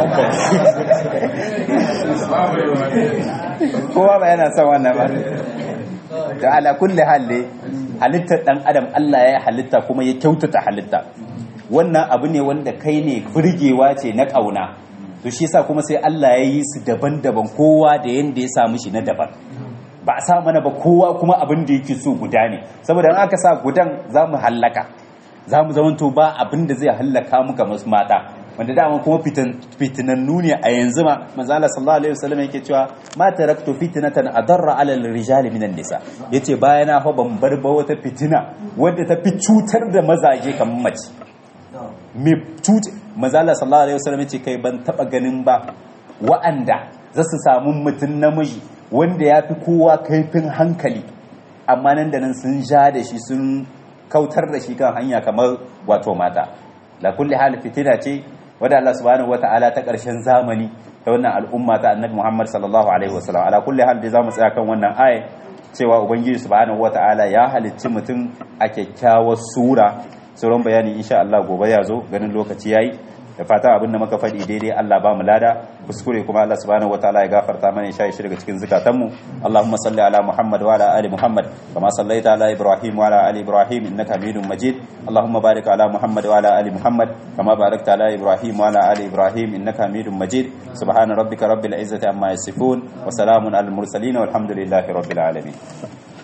kowa ba yana son wannan ba da ala kulli halle halittar dan adam Allah ya halitta kuma ya kyautata halitta wannan abu ne wanda kai ne burgewa ce na kauna to shi yasa kuma sai Allah ya yi su daban-daban kowa da yanda ya samu shi na daban ba a sa mana ba kowa kuma abin da yake so guda ne saboda in aka sa gudan za mu hallaka za mu zamanto ba abin da zai hallaka muka masu mata wanda dama kuma fitinannu ne a yanzu ma manzala sallallahu alaihi wasallam yake cewa ma taraktu fitnatan adarra ala rijali minan nisa yace bayana fa ban bar ba wata fitina wadda ta fi cutar da mazaje kamar mace me tut manzala sallallahu alaihi wasallam yace kai ban taba ganin ba wa'anda za su samu mutun namiji wanda ya fi kowa kaifin hankali amma nan da nan sun ja da shi sun kautar da shi kan hanya kamar wato mata la kulli hal fitina ce wadda Allah subhanahu wata'ala ta ƙarshen zamani ta wannan al'umma ta annabi Muhammad sallallahu alaihi wasallam ala kulli hal da zamu tsaya kan wannan aya cewa ubangiji subhanahu wata'ala ya halicci mutum a kyakkyawar sura sauran bayani insha Allah gobe ya zo ganin lokaci yayi da fata abin da muka faɗi daidai Allah ba mu lada kuskure kuma Allah subhanahu wataala ya gafarta mana ya shi daga cikin zukatanmu Allahumma salli ala Muhammad wa ala ali Muhammad kama sallaita ala Ibrahim wa ala ali Ibrahim innaka Hamidum Majid Allahumma barik ala Muhammad wa ala ali Muhammad kama barakta ala Ibrahim wa ala ali Ibrahim innaka Hamidum Majid subhana rabbika rabbil izzati amma yasifun wa salamun alal mursalin walhamdulillahi rabbil alamin